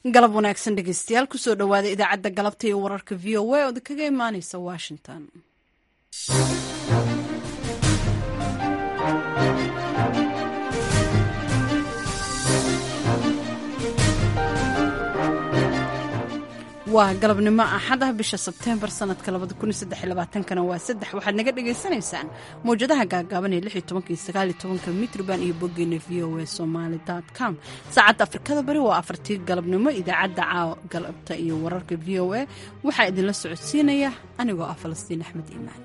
galab wanaagsan dhegeystayaal kusoo dhowaada idaacadda galabta iyo wararka v o a ood kaga imaaneysa washington waa galabnimo axad ah bisha sebteembar sanadka kana waa saddex waxaad naga dhagaysanaysaan mawjadaha gaagaaban ee mitrban iyo boggeena v o a somaly com saacadda afrikada bari waa afartii galabnimo idaacadda caaw galabta iyo wararka v o a waxaa idinla socodsiinaya anigoo ah falastiin axmed iimaan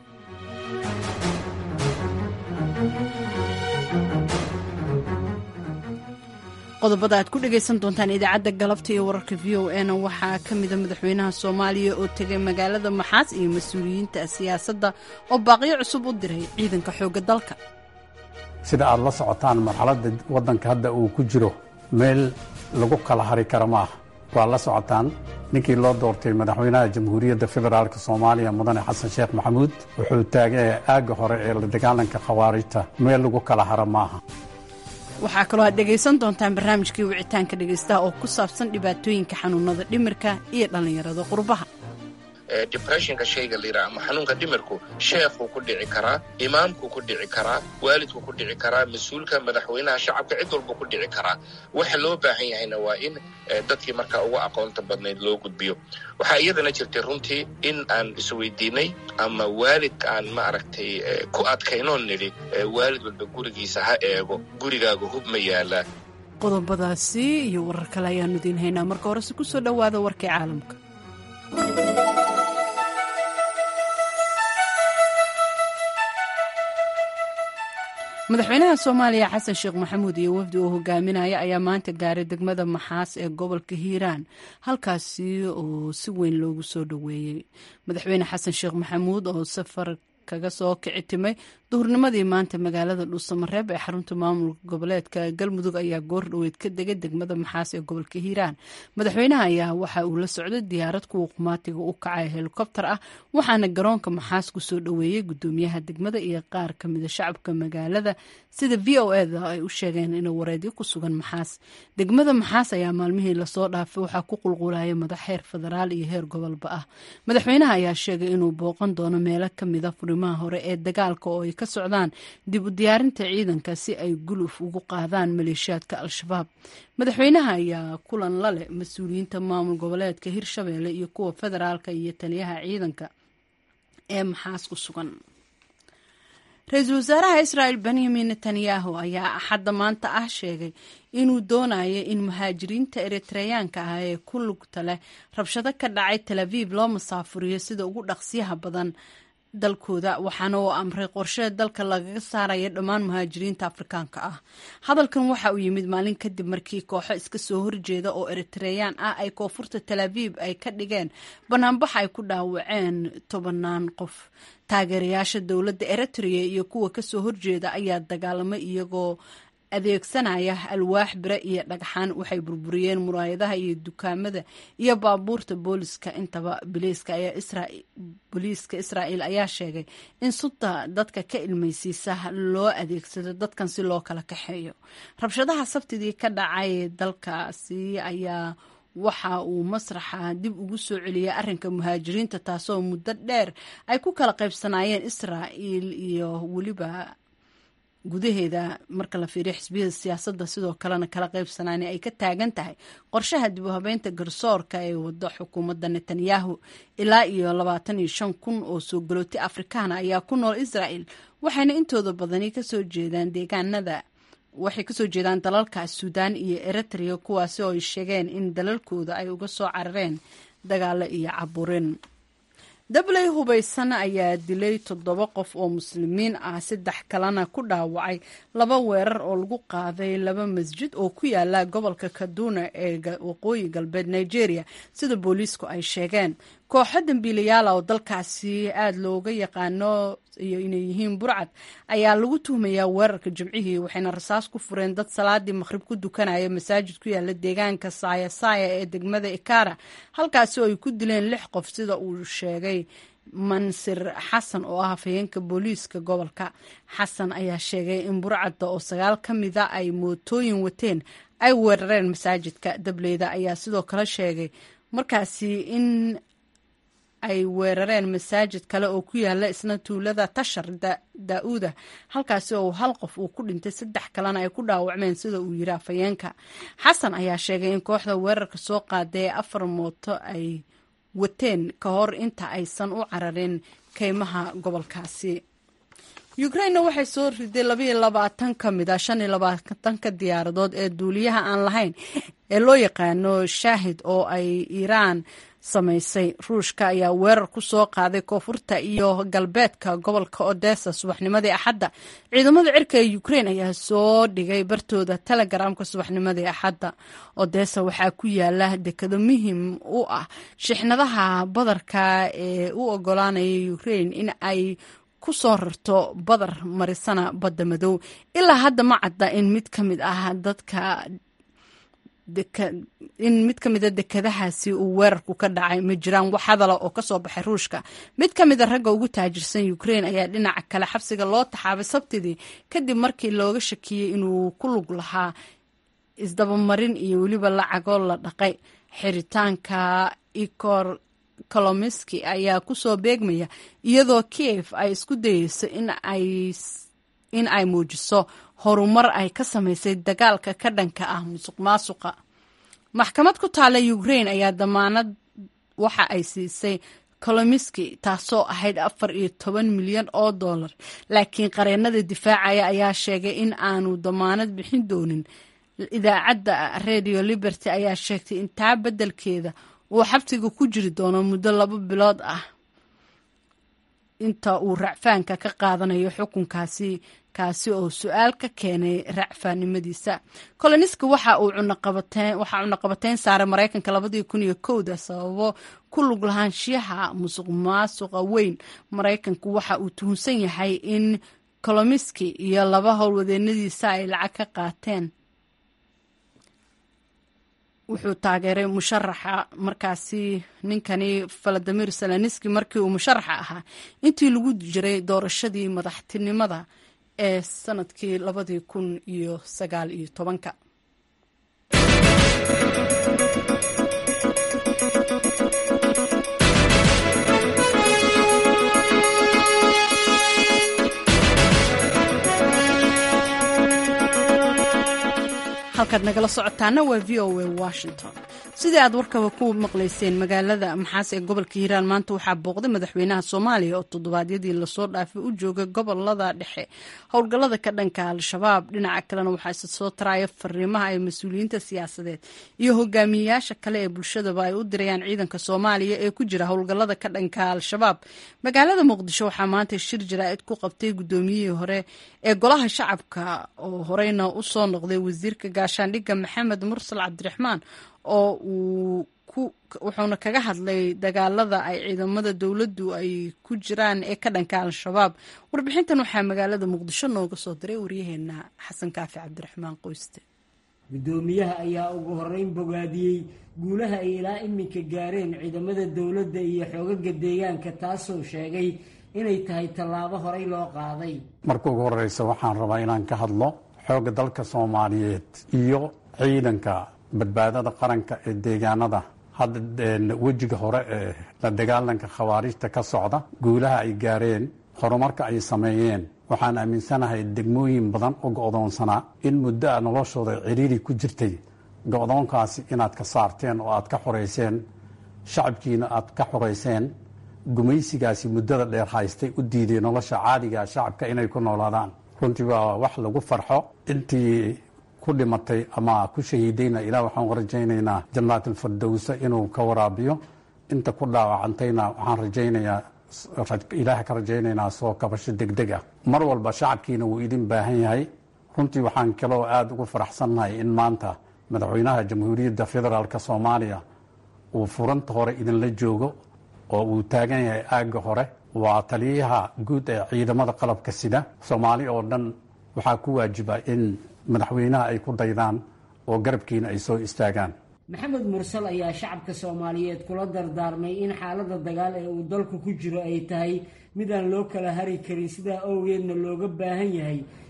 qodobada aad ku dhagaysan doontaan idaacadda galabta iyo wararka v o a na waxaa ka mida madaxweynaha soomaaliya oo tegay magaalada maxaas iyo mas-uuliyiinta siyaasadda oo baaqyo cusub u diray ciidanka xoogga dalka sida aad la socotaan marxaladda waddanka hadda uu ku jiro meel lagu kala hari kara ma aha waa la socotaan ninkii loo doortay madaxweynaha jamhuuriyadda federaalk soomaaliya mudane xasan sheekh maxamuud wuxuu taagay aagga hore ee la dagaalanka khawaarijta meel lagu kala haro ma aha waxaa kaloo aad dhegaysan doontaan barnaamijkii wicitaanka dhegaystaha oo ku saabsan dhibaatooyinka xanuunada dhimirka iyo dhallinyarada qurbaha depressionka shayga layidhaha ama xanuunka dhimirku sheekhuu ku dhici karaa imaamkuu ku dhici karaa waalidkuu ku dhici karaa mas-uulka madaxweynaha shacabka cid walbuu ku dhici karaa waxa loo baahan yahayna waa in dadkii markaa uga aqoonta badnayd loo gudbiyo waxaa iyadana jirtay runtii in aan isweydiinay ama waalidka aan ma aragtay ku adkaynoon nidhi waalid walba gurigiisa ha eego gurigaaga hub ma yaalaa qodobadaasi iyo warar kale ayaanu idiin haynaa marka horese ku soo dhowaada warkii caalamka madaxweynaha soomaaliya xasan sheekh maxamuud iyo wafdi uu hogaaminaya ayaa maanta gaaray degmada maxaas ee gobolka hiiraan halkaasi oo si weyn loogu soo dhoweeyey madaxweyne xasan sheekh maxamuud oo safar kaga soo kici timay duhurnimadii maanta magaalada dhuusamareeb ee xarunta maamulka goboleedka galmudug ayaa goor dhoweyd ka degay degmada maxaas ee gobolka hiiraan madaxweynaha ayaa waxa uu la socday diyaarad kuwa qumaatiga u kacay helikobtar ah waxaana garoonka maxaas kusoo dhoweeyey gudoomiyaha degmada iyo qaar kamida shacabka magaalada sida v o eda ay u sheegeen inuu wareedyo ku sugan maxaas degmada maxaas ayaa maalmihii lasoo dhaafay waxaa ku qulqulaya madax heer federaal iyo heer gobolba ah madaxweynaha ayaa sheegay inuu booqan doono meelo kamida furimaha hore ee dagaalka oo ay ka socdaan dib u diyaarinta ciidanka si ay guluf ugu qaadaan maleeshiyaadka al-shabaab madaxweynaha ayaa kulan la leh mas-uuliyiinta maamul goboleedka hirshabeelle iyo kuwa federaalka iyo taliyaha ciidanka ee maxaas ku sugan ra-iisul wasaaraha israa'el benyamin netanyahu ayaa axadda maanta ah sheegay inuu doonayo in muhaajiriinta eritreyaanka ah ee ku lugta leh rabshado ka dhacay tel aviv loo masaafuriyo sida ugu dhaqsiyaha badan dalkooda waxaana uu amray qorshe dalka lagaga saaraya dhammaan muhaajiriinta afrikaanka ah hadalkan waxa uu yimid maalin kadib markii kooxo iska soo horjeeda oo eritreyaan ah ay koonfurta tel aviv ay ka dhigeen banaanbax ay ku dhaawaceen tobanaan qof taageerayaasha dowladda eritrea iyo kuwa kasoo horjeeda ayaa dagaalamay iyagoo adeegsanaya alwaax bire iyo dhagxaan waxay burburiyeen muraayadaha iyo dukaamada iyo baabuurta booliska intaba booliiska israa'iil ayaa sheegay in sunta dadka ka ilmaysiisa loo adeegsado dadkan si loo kala kaxeeyo rabshadaha sabtidii ka dhacay dalkaasi ayaa waxa uu masraxa dib ugu soo celiyay arrinka muhaajiriinta taasoo muddo dheer ay ku kala qaybsanaayeen israa'iil iyo weliba gudaheeda marka la fiiriyo xisbiyada siyaasadda sidoo kalena kala qaybsanaani ay ka taagan tahay qorshaha dib u habeynta garsoorka ee wado xukuumadda netanyahu ilaa iyo labaatan iyo shan kun oo soo galooti afrikaana ayaa ku nool israa'el waxayna intooda badani kasoo jeedaan deegaanada waxay kasoo jeedaan dalalka suudaan iyo eritrea kuwaasi oo ay sheegeen in dalalkooda ay uga soo carareen dagaalo iyo caburin dabley hubaysan ayaa dilay toddoba qof oo muslimiin ah saddex kalena ku dhaawacay laba weerar oo lagu qaaday laba masjid oo ku yaala gobolka kaduna ee waqooyi galbeed nigeria sida booliisku ay sheegeen kooxo dambiilayaala oo dalkaasi aada looga yaqaano iyo inay yihiin burcad ayaa lagu tuhmayaa weerarka jimcihii waxayna rasaas ku fureen dad salaadii maqhrib ku dukanaya masaajid ku yaala deegaanka saaya saaya ee degmada ikara halkaasi oo ay ku dileen lix qof sida uu sheegay mansir xasan oo ah hafayeenka booliiska gobolka xasan ayaa sheegay in burcadda oo sagaal ka mida ay mootooyin wateen ay weerareen masaajidka dableyda ayaa sidoo kale sheegay markaasi in ay weerareen masaajid kale oo ku yaala isna tuulada tashar daa-uuda halkaasi oo hal qof uu ku dhintay saddex kalena ay ku dhaawacmeen sida uu yiri afhayeenka xasan ayaa sheegay in kooxda weerarka soo qaaday ee afar mooto ay wateen ka hor inta aysan u cararin keymaha gobolkaasi ukrainna waxay soo riday labaiyo labaatan ka mid a shan iyo labaatanka diyaaradood ee duuliyaha aan lahayn ee loo yaqaano shaahid oo ay iiraan samaysay ruushka ayaa weerar ku soo qaaday koonfurta iyo galbeedka gobolka odessa subaxnimadii axadda ciidamada cirka ee ukrain ayaa soo dhigay bartooda telegramka subaxnimadii axadda odessa waxaa ku yaala dekado muhim u ah shixnadaha badarka ee u ogolaanaya ukrain in ay ku soo rarto badar marisana badda madow ilaa hadda ma cadda in mid ka mid ah dadka in mid ka mida dekadahaasi uu weerarku ka dhacay ma jiraan wax hadala oo kasoo baxay ruushka mid ka mida ragga ugu taajirsan ukrain ayaa dhinaca kale xabsiga loo taxaabay sabtidii kadib markii looga shakiyey inuu ku lug lahaa isdabamarin iyo weliba lacagoo la dhaqay xiritaanka ikor kolomiski ayaa kusoo beegmaya iyadoo kiev ay isku dayeyso in ay muujiso horumar ay ka samaysay dagaalka ka dhanka ah musuq maasuqa maxkamad ku taala ukrain ayaa damaanad waxa ay siisay kolomiski taasoo ahayd afar iyo toban milyan oo dollar laakiin qareenada difaacaya ayaa sheegay in aanu damaanad bixin doonin idaacadda radio liberty ayaa sheegtay in taa beddelkeeda uu xabsiga ku jiri doono muddo laba bilood ah inta uu racfaanka ka qaadanayo xukunkaasi kaasi oo su-aal ka keenay racfaannimadiisa koloniska waxa uu waxaa cunaqabateyn saaray maraykanka labadii kun iyo kowda sababo ku lug lahaanshiyaha musuq maasuqa weyn maraykanku waxa uu tuhunsan yahay in kolomiski iyo laba howlwadeenadiisa ay lacag ka qaateen wuxuu taageeray musharaxa markaasi ninkani valadimir seleniski markii uu musharaxa ahaa intii lagu jiray doorashadii madaxtinimada ee sanadkii labadii kun iyo sagaal iyo tobanka halkaad nagala socotaana waa v o a washington sidii aad warkaba ku maqlayseen magaalada maxaas ee gobolka hiiraan maanta waxaa booqday madaxweynaha soomaaliya oo toddobaadyadii lasoo dhaafay u joogay gobolada dhexe howlgallada ka dhanka al-shabaab dhinaca kalena waxaa isa soo taraya fariimaha ay mas-uuliyiinta siyaasadeed iyo hogaamiyeyaasha kale ee bulshadaba ay u dirayaan ciidanka soomaaliya ee ku jira howlgallada ka dhanka al-shabaab magaalada muqdisho waxaa maanta shir jaraa'id ku qabtay guddoomiyihii hore ee golaha shacabka oo horeyna usoo noqday wasiirka gaashaandhigga maxamed mursal cabdiraxmaan oo uu wuxuuna kaga hadlay dagaalada ay ciidamada dowladdu ay ku jiraan ee ka dhanka al-shabaab warbixintan waxaa magaalada muqdisho nooga soo diray waryaheena xasan kaafi cabdiraxmaan qoyste guddoomiyaha ayaa ugu horeyn bogaadiyey guulaha ay ilaa iminka gaareen ciidamada dowladda iyo xoogaga deegaanka taasoo sheegay inay tahay tallaabo horey loo qaaday marka ugu horeysa waxaan rabaa inaan ka hadlo xoogga dalka soomaaliyeed iyo ciidanka badbaadada qaranka ee deegaanada hadda wejiga hore ee la dagaalanka khawaarijta ka socda guulaha ay gaareen horumarka ay sameeyeen waxaan aaminsanahay degmooyin badan oo go'doonsanaa in muddo a noloshooda ciriiri ku jirtay go'doonkaasi inaad ka saarteen oo aad ka xorayseen shacabkiina aad ka xorayseen gumaysigaasi muddada dheer haystay u diiday nolosha caadiga shacabka inay ku noolaadaan runtii waa wax lagu farxo intii ku dhimatay ama ku shahiidayna ilaah waxaan rajaynaynaa janaatilfirdowsa inuu ka waraabiyo inta ku dhaawacantayna waxaan rajaynayaa ilaah ka rajaynaynaa soo kabasho degdeg ah mar walba shacabkiina wuu idin baahan yahay runtii waxaan kaloo aada ugu faraxsannahay in maanta madaxweynaha jamhuuriyadda federaalk soomaaliya uu furanta hore idinla joogo oo uu taagan yahay aagga hore waa taliyaha guud ee ciidamada qalabka sida soomaali oo dhan waxaa ku waajiba in madaxweynaha ay ku daydaan oo garabkiina ay soo istaagaan maxamed mursal ayaa shacabka soomaaliyeed kula dardaarmay in xaaladda dagaal ee uu dalku ku jiro ay tahay mid aan loo kala hari karin sidaa owgeedna looga baahan yahay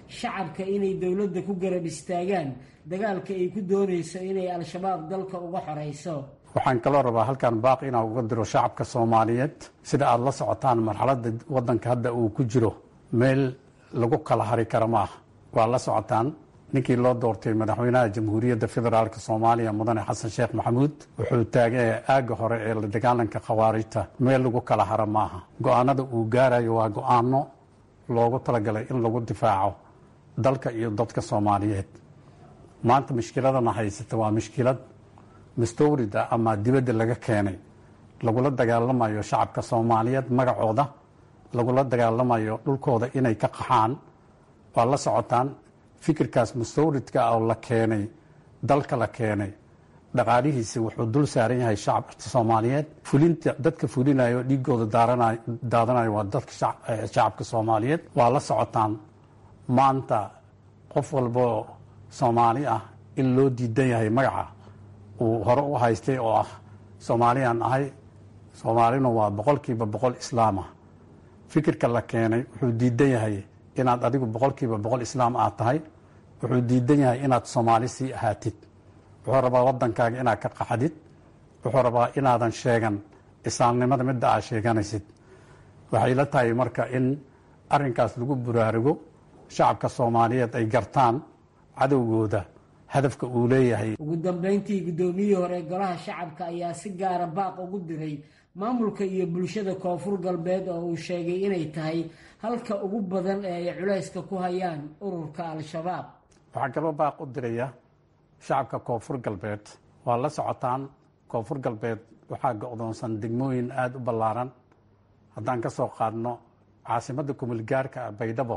shacabka inay dowladda ku garab istaagaan dagaalka ay ku doonayso inay al-shabaab dalka uga xorayso waxaan kaloo rabaa halkan baaq inaan uga diro shacabka soomaaliyeed sida aada la socotaan marxaladda waddanka hadda uu ku jiro meel lagu kala hari kara ma ah waa la socotaan ninkii loo doortay madaxweynaha jamhuuriyadda federaalk soomaaliya mudane xasan sheekh maxamuud wuxuu taagaya aagga hore ee la dagaalanka khawaarijta meel lagu kala haro maaha go-aanada uu gaarayo waa go-aano loogu talagalay in lagu difaaco dalka iyo dadka soomaaliyeed maanta mushkiladana haysata waa mushkilad mustawrida ama dibadda laga keenay lagula dagaalamayo shacabka soomaaliyeed magacooda lagula dagaalamayo dhulkooda inay ka qaxaan waa la socotaan fikirkaas mustawridka oo la keenay dalka la keenay dhaqaalihiisi wuxuu dul saaran yahay shacabka soomaaliyeed fulinta dadka fulinayo dhiigooda daadanayo waa dadka shacabka soomaaliyeed waa la socotaan maanta qof walboo soomaali ah in loo diidan yahay magaca uu hore u haystay oo ah soomaaliyaan ahay soomaalina waa boqolkiiba boqol islaamah fikirka la keenay wuxuu diidan yahay inaad adigu boqolkiiba boqol islaam aad tahay wuxuu diidan yahay inaad soomaali sii ahaatid wuxuu rabaa waddankaaga inaad ka qaxdid wuxuu rabaa inaadan sheegan islaamnimada midda aad sheeganaysid waxay la tahay marka in arrinkaas lagu buraarugo shacabka soomaaliyeed ay gartaan cadowgooda hadafka uu leeyahay ugu dambeyntii guddoomiyihii hore golaha shacabka ayaa si gaara baaq ugu diray maamulka iyo bulshada koonfur galbeed oo uu sheegay inay tahay halka ugu badan ee ay culayska ku hayaan ururka al-shabaab waxaa kaloo baaq u diraya shacabka koonfur galbeed waa la socotaan koonfur galbeed waxaa go-doonsan degmooyin aada u ballaaran haddaan ka soo qaadno caasimadda kumulgaarka ah baydhabo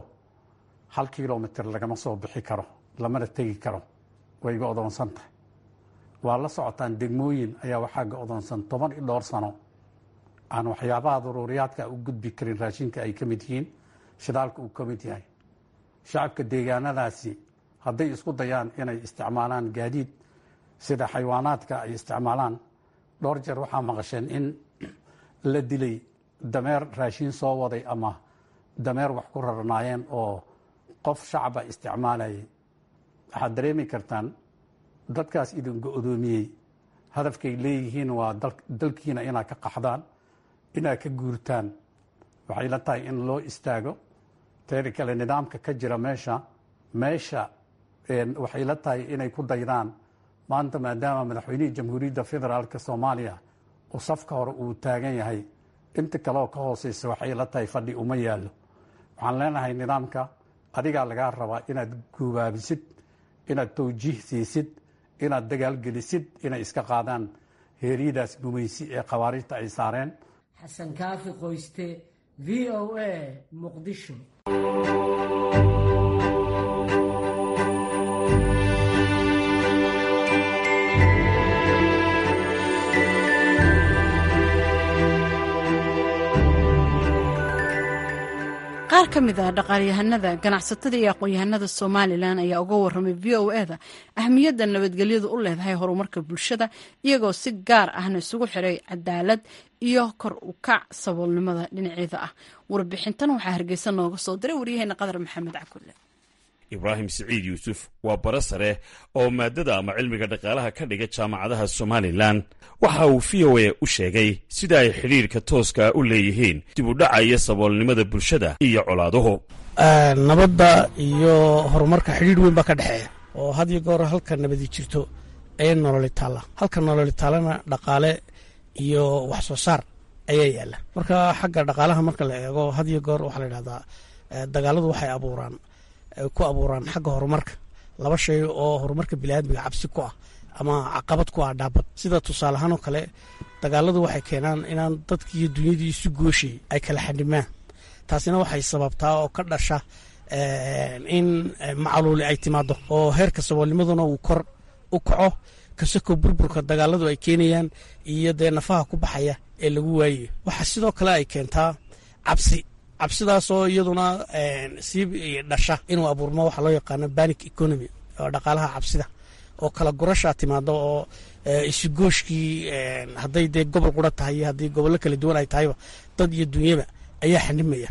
hal kilomitr lagama soo bixi karo lamana tegi karo way go-doonsan tahay waa la socotaan degmooyin ayaa waxaa go-doonsan toban iyo dhowr sano aan waxyaabaha daruuriyaadka u gudbi karin raashinka ay ka mid yihiin shidaalka uu ka mid yahay shacabka deegaanadaasi hadday isku dayaan inay isticmaalaan gaadiid sida xayawaanaadka ay isticmaalaan dhowr jeer waxaa maqasheen in la dilay dameer raashin soo waday ama dameer wax ku rarnaayeen oo qof shacaba isticmaalayay waxaad dareemi kartaan dadkaas idin go-doomiyey hadafkay leeyihiin waa dalkiina inaad ka qaxdaan inaad ka guurtaan waxay la tahay in loo istaago teeda kale nidaamka ka jira meesha meesha waxay la tahay inay ku daydaan maanta maadaama madaxweynihii jamhuuriyadda federaalk soomaaliya uu safka hore uu taagan yahay inta kaleoo ka hooseysa waxay la tahay fadhi uma yaallo waxaan leenahay nidaamka adigaa lagaa rabaa inaad guubaabisid inaad tawjiih siisid inaad dagaalgelisid inay iska qaadaan heeryadaas gumaysi ee khawaarijta ay saareen xasan kaafi qoyste v o a muqdisho qaar ka mid ah dhaqaalyahanada ganacsatada iyo aqoon-yahanada somalilan ayaa uga waramay v o e da ahmiyadda nabadgelyadu u leedahay horumarka bulshada iyagoo si gaar ahna isugu xiray cadaalad iyo kor u kac saboolnimada dhinaceeda ah warbixintan waxaa hargeysa nooga soo diray waryaheena qadar maxamed cakulle ibraahim siciid yuusuf waa bara sare oo maadada ama cilmiga dhaqaalaha ka dhiga jaamacadaha somalilan waxa uu v o a u sheegay sida ay xidhiirka tooska u leeyihiin dib u dhaca iyo saboolnimada bulshada iyo colaaduhu nabadda iyo horumarka xidhiir weyn baa ka dhexeeya oo had iyo goor halka nabadi jirto ee nololi taalla halka nololi taallana dhaqaale iyo wax soo saar ayaa yaalla marka xagga dhaqaalaha marka la eego had iyo goor waxaa la yidhahdaa dagaaladu waxay abuuraan ku abuuraan xagga horumarka laba shay oo horumarka biniaadmiga cabsi ku ah ama caqabad ku ah dhaabad sida tusaale ahaan oo kale dagaaladu waxay keenaan inaan dadkii iyo dunyadii isu gooshay ay kala xadhimaan taasina waxay sababtaa oo ka dhasha in macaluuli ay timaado oo heerka saboolnimaduna uu kor u kaco kasakoo burburka dagaaladu ay keenayaan iyo dee nafaha ku baxaya ee lagu waayayo waxaa sidoo kale ay keentaa cabsi cabsidaasoo iyaduna sii dhasha inuu abuurmo waxaa loo yaqaano banic economy oo dhaqaalaha cabsida oo kala gurashaa timaado oo isugooshkii hadday dee gobol qura tahay iyo haddii gobollo kala duwan ay tahayba dad iyo dunyaba ayaa xanimaya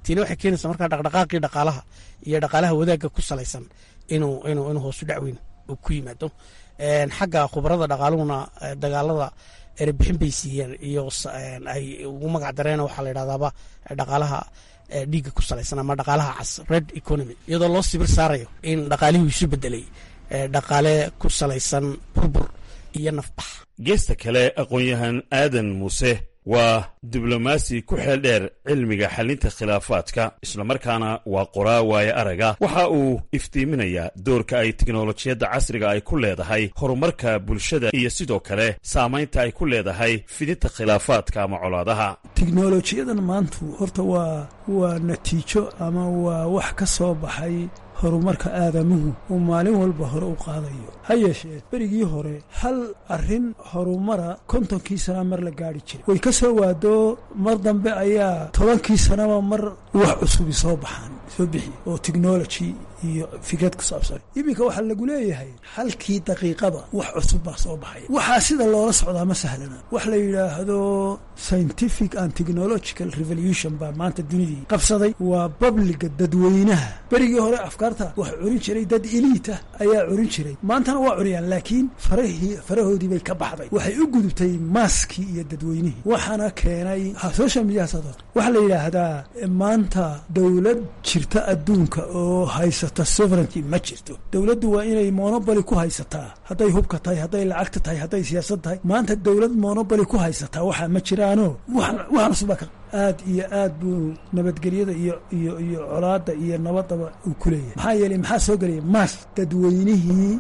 tiina waxay keenaysaa markaa dhaqdhaqaaqii dhaqaalaha iyo dhaqaalaha wadaagga ku salaysan inuu inuu inuu hoosu dhacweyn uu ku yimaado xagga khubarada dhaqaaluhuna dagaalada erebixin bay siiyeen iyo ay ugu magac dareen waxaa la yidhahdaaba dhaqaalaha dhiigga ku salaysan ama dhaqaalaha cas red economy iyadoo loo sibir saarayo in dhaqaalihii isu bedelay dhaqaale ku salaysan burbur iyo nafbax geesta kale aqoon-yahan aadan muuse waa diblomaasi ku xeel dheer cilmiga xalinta khilaafaadka islamarkaana waa qoraa waaye araga waxa uu iftiiminayaa doorka ay teknolojiyadda casriga ay ku leedahay horumarka bulshada iyo sidoo kale saamaynta ay ku leedahay fidinta khilaafaadka ama colaadaha teknolojiyadan maantu horta waa waa natiijo ama waa wax ka soo baxay horumarka aadamuhu uu maalin walba hore u qaadayo ha yeeshee berigii hore hal arrin horumara kontonkii sana mar la gaari jiray way ka soo waado mar dambe ayaa tobankii sanaba mar wax cusubi soo baxaan soo bixi oo technology iyo fikrad ku saabsan iminka waxaa lagu leeyahay halkii daqiiqada wax cusub baa soo baxaya waxaa sida loola socdaa ma sahlana wax la yidhaahdo scientific and technological revolution baa maanta dunidii qabsaday waa babliga dadweynaha berigii hore afkaarta wax curin jiray dad iliita ayaa curin jiray maantana waa curiyaan laakiin farahii farahoodii bay ka baxday waxay u gudubtay maaskii iyo dadweynihii waxaana keenay social media waxaa la yidhaahdaa maanta dowlad jirta adduunka oo haysata sovereignty ma jirto dowladdu waa inay monoboly ku haysataa hadday hubka tahay hadday lacagta tahay hadday siyaasad tahay maanta dowlad monoboly ku haysataa waxaa ma jiraano waxaan cusubaa ka aad iyo aad buu nabadgelyada iyo iyo iyo colaada iyo nabadaba uu ku leeyahay maxaa yeelay maxaa soo gelaya maas dadweynihii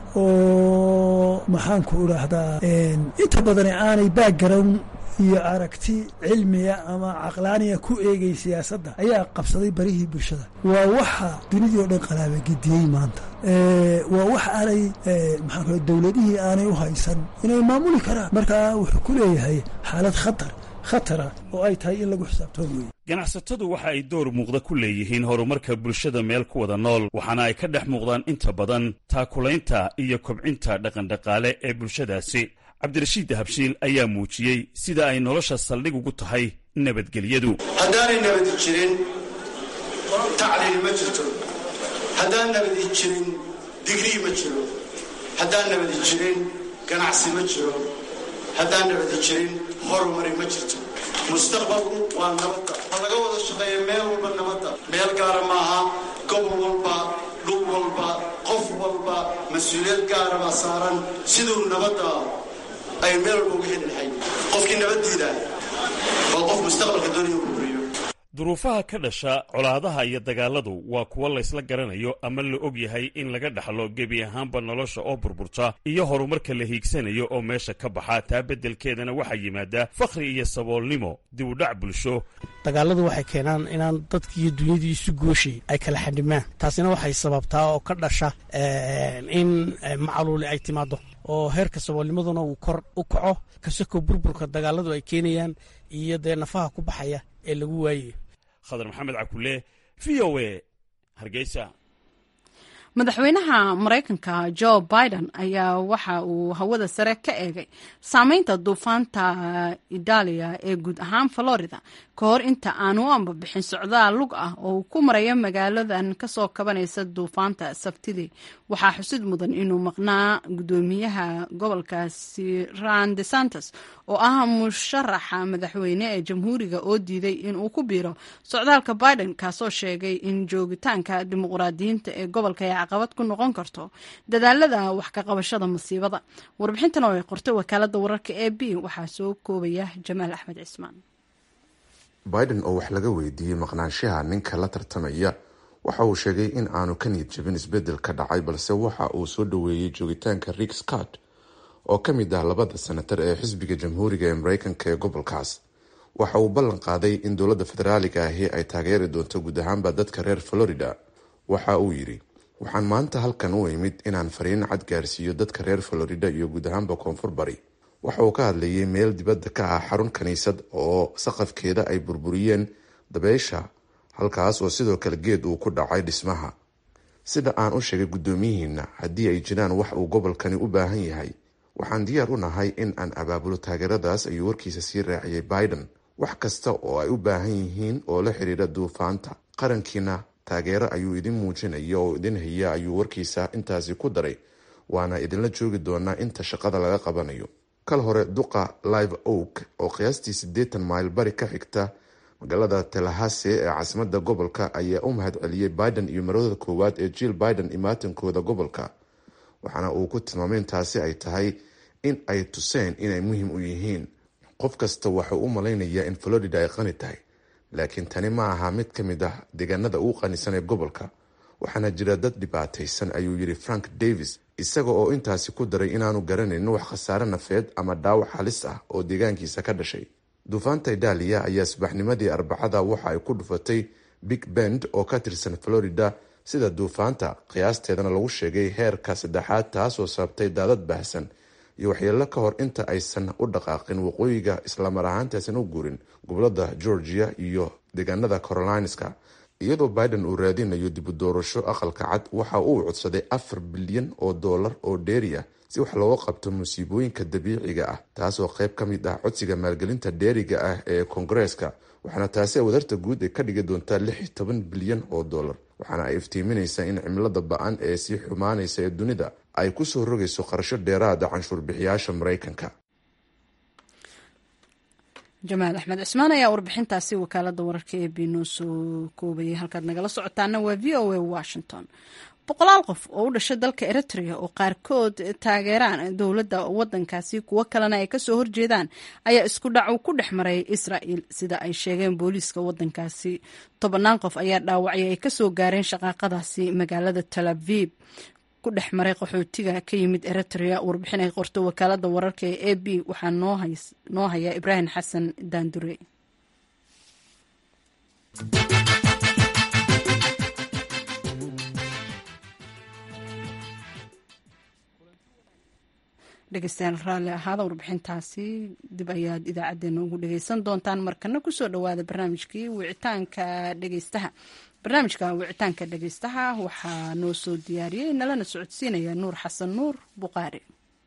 oo maxaanku idhaahdaa inta badani aanay background iyo aragti cilmiga ama caqlaaniga ku eegay siyaasadda ayaa qabsaday barihii bulshada waa waxa dunidii oo dhan qalaabagediyey maanta waa wax aanay maxaa dowladihii aanay u haysan inay maamuli karaan markaa wuxuu ku leeyahay xaalad khatar khatara oo ay tahay in lagu xisaabtoon weeye ganacsatadu waxa ay door muuqda ku leeyihiin horumarka bulshada meel ku wada nool waxaana ay ka dhex muuqdaan inta badan taakulaynta iyo kobcinta dhaqandhaqaale ee bulshadaasi cabdirashiid dahabshiil ayaa muujiyey sida ay nolosha saldhig ugu tahay nabadgelyadu haddaanay nabadi jirin tacliil ma jirto haddaan nabadi jirin digrii ma jiro haddaan nabadi jirin ganacsi ma jiro haddaan nabadi jirin horumari ma jirto mustaqbalku waa nabadda ha laga wada shaqeeya meel walba nabadda meel gaara maaha gobol walba dhul walba qof walba mas-uuliyad gaara baa saaran siduu nabadda ay meel walba uga heli lahayd qofkii nabaddiida waa qof mustaqbalka doonaya u buriyo duruufaha ka dhasha colaadaha iyo dagaaladu waa kuwo laysla garanayo ama la og yahay in laga dhaxlo gebi ahaanba nolosha oo burburta iyo horumarka la hiigsanayo oo meesha ka baxa taa beddelkeedana waxaa yimaada fakhri iyo saboolnimo dib u dhac bulsho dagaaladu waxay keenaan inaan dadkii iyo dunyadii isu gooshay ay kala xadhimaan taasina waxay sababtaa oo ka dhasha in macaluuli ay timaado oo heerka saboolnimaduna uu kor u kaco kasako burburka dagaaladu ay keenayaan iyo dee nafaha ku baxaya ee lagu waayayo khadar maxamed cakule v o a hargeysa madaxweynaha maraykanka jo biden ayaa waxa uu hawada sare ka eegay saameynta duufaanta idaaliya ee guud ahaan florida ka hor inta aan u ambabixin socdaal lug ah oo uu ku marayo magaaladan kasoo kabanaysa duufaanta sabtidii waxaa xusid mudan inuu maqnaa gudoomiyaha gobolkaasi ran de santos oo ah musharaxa madaxweyne ee jamhuuriga oo diiday inuu ku biiro socdaalka biden kaasoo sheegay in joogitaanka dimuqraadiyiinta ee gobolka ay caqabad ku noqon karto dadaalada wax ka qabashada masiibada warbixintan oo ay qortay wakaalada wararka e b waxaa soo koobaya jamaal axmed cismaan biden oo wax laga weydiiyey maqnaanshaha ninka la tartamaya waxa uu sheegay in aanu ka niyad jabin isbedel ka dhacay balse waxa uu soo dhoweeyey joogitaanka rick scott oo ka mid ah labada senatar ee xisbiga jamhuuriga ee mareykanka ee gobolkaas waxa uu ballan qaaday in dowladda federaaliga ahi ay taageeri doonto guud ahaanba dadka reer florida waxa uu yidhi waxaan maanta halkan u imid inaan fariin cad gaarsiiyo dadka reer florida iyo guud ahaanba koonfur bari waxa uu ka hadlayay meel dibadda ka ah xarun kiniisad oo saqafkeeda ay burburiyeen dabeysha halkaas oo sidoo kale geed uu ku dhacay dhismaha sida aan u sheegay guddoomiyihiina haddii ay jiraan wax uu gobolkani u baahan yahay waxaan diyaar u nahay in aan abaabulo taageeradaas ayuu warkiisa sii raaciyay biden wax kasta oo ay u baahan yihiin oo la xidhiidha duufaanta qarankiina taageero ayuu idin muujinaya oo idin haya ayuu warkiisa intaasi ku daray waana idinla joogi doonaa inta shaqada laga qabanayo kal hore duqa live oak oo qiyaastii siddeetan mayl bari ka xigta magaalada talahase ee caasimada gobolka ayaa u mahad celiyey biden iyo marooda koowaad ee jill biden imaatankooda gobolka waxaana uu ku tilmaamay intaasi ay tahay in ay tuseen inay muhiim u yihiin qof kasta waxuu u malaynayaa in florida ay qani tahay laakiin tani ma aha mid ka mid ah deegaanada ugu qanisan ee gobolka waxaana jira dad dhibaataysan ayuu yidhi frank davis isaga oo intaasi ku daray inaanu garanayn wax khasaare nafeed ama dhaawac halis ah oo deegaankiisa ka dhashay duufaanta idaaliya ayaa subaxnimadii arbacada waxa ay ku dhufatay big bend oo ka tirsan florida sida duufaanta qiyaasteedana lagu sheegay heerka saddexaad taasoo sababtay daadad baahsan iyo waxyeelo ka hor inta aysan u dhaqaaqin waqooyiga islamar ahaantaasan u guurin gobolada georgia iyo deegaanada carolineska iyadoo biden uu raadinayo dibu doorasho aqalka cad waxa uu codsaday afar bilyan oo dollar oo dheeri ah si wax looga qabto musiibooyinka dabiiciga ah taasoo qayb ka mid ah codsiga maalgelinta dheeriga ah ee koongareeska waxaana taasi wadarta guud ay ka dhigi doontaa lix iyo toban bilyan oo dollar waxaana ay iftiiminaysaa in cimilada ba-an ee sii xumaanaysa ee dunida ay kusoo rogayso qarasho dheeraada canshuur bixiyaasha maraykanka jamaal axmed cismaan ayaa warbixintaasi wakaalada wararka ee b noo soo koobayay halkaad nagala socotaana waa v o a washington boqolaal qof oo u dhashay dalka eritrea oo qaarkood taageeraan dowladda wadankaasi kuwo kalena ay kasoo horjeedaan ayaa isku dhac uu ku dhex maray israel sida ay sheegeen booliiska wadankaasi tobannaan qof ayaa dhaawacay ay kasoo gaareen shaqaaqadaasi magaalada talaviib ku dhex maray qaxootiga ka yimid eritrea warbixin ay qorto wakaalada wararka ee a b waxaa noo haya ibraahim xasan daandure dhegeystayaal raalli ahaada warbixintaasi dib ayaad idaacadeena ugu dhegeysan doontaan markana kusoo dhawaada barnaamijkii wicitaanka dhegeystaha barnaamijka wicitaanka dhegeystaha waxaa noo soo diyaariyey nalana socodsiinaya nuur xasan nuur buqaari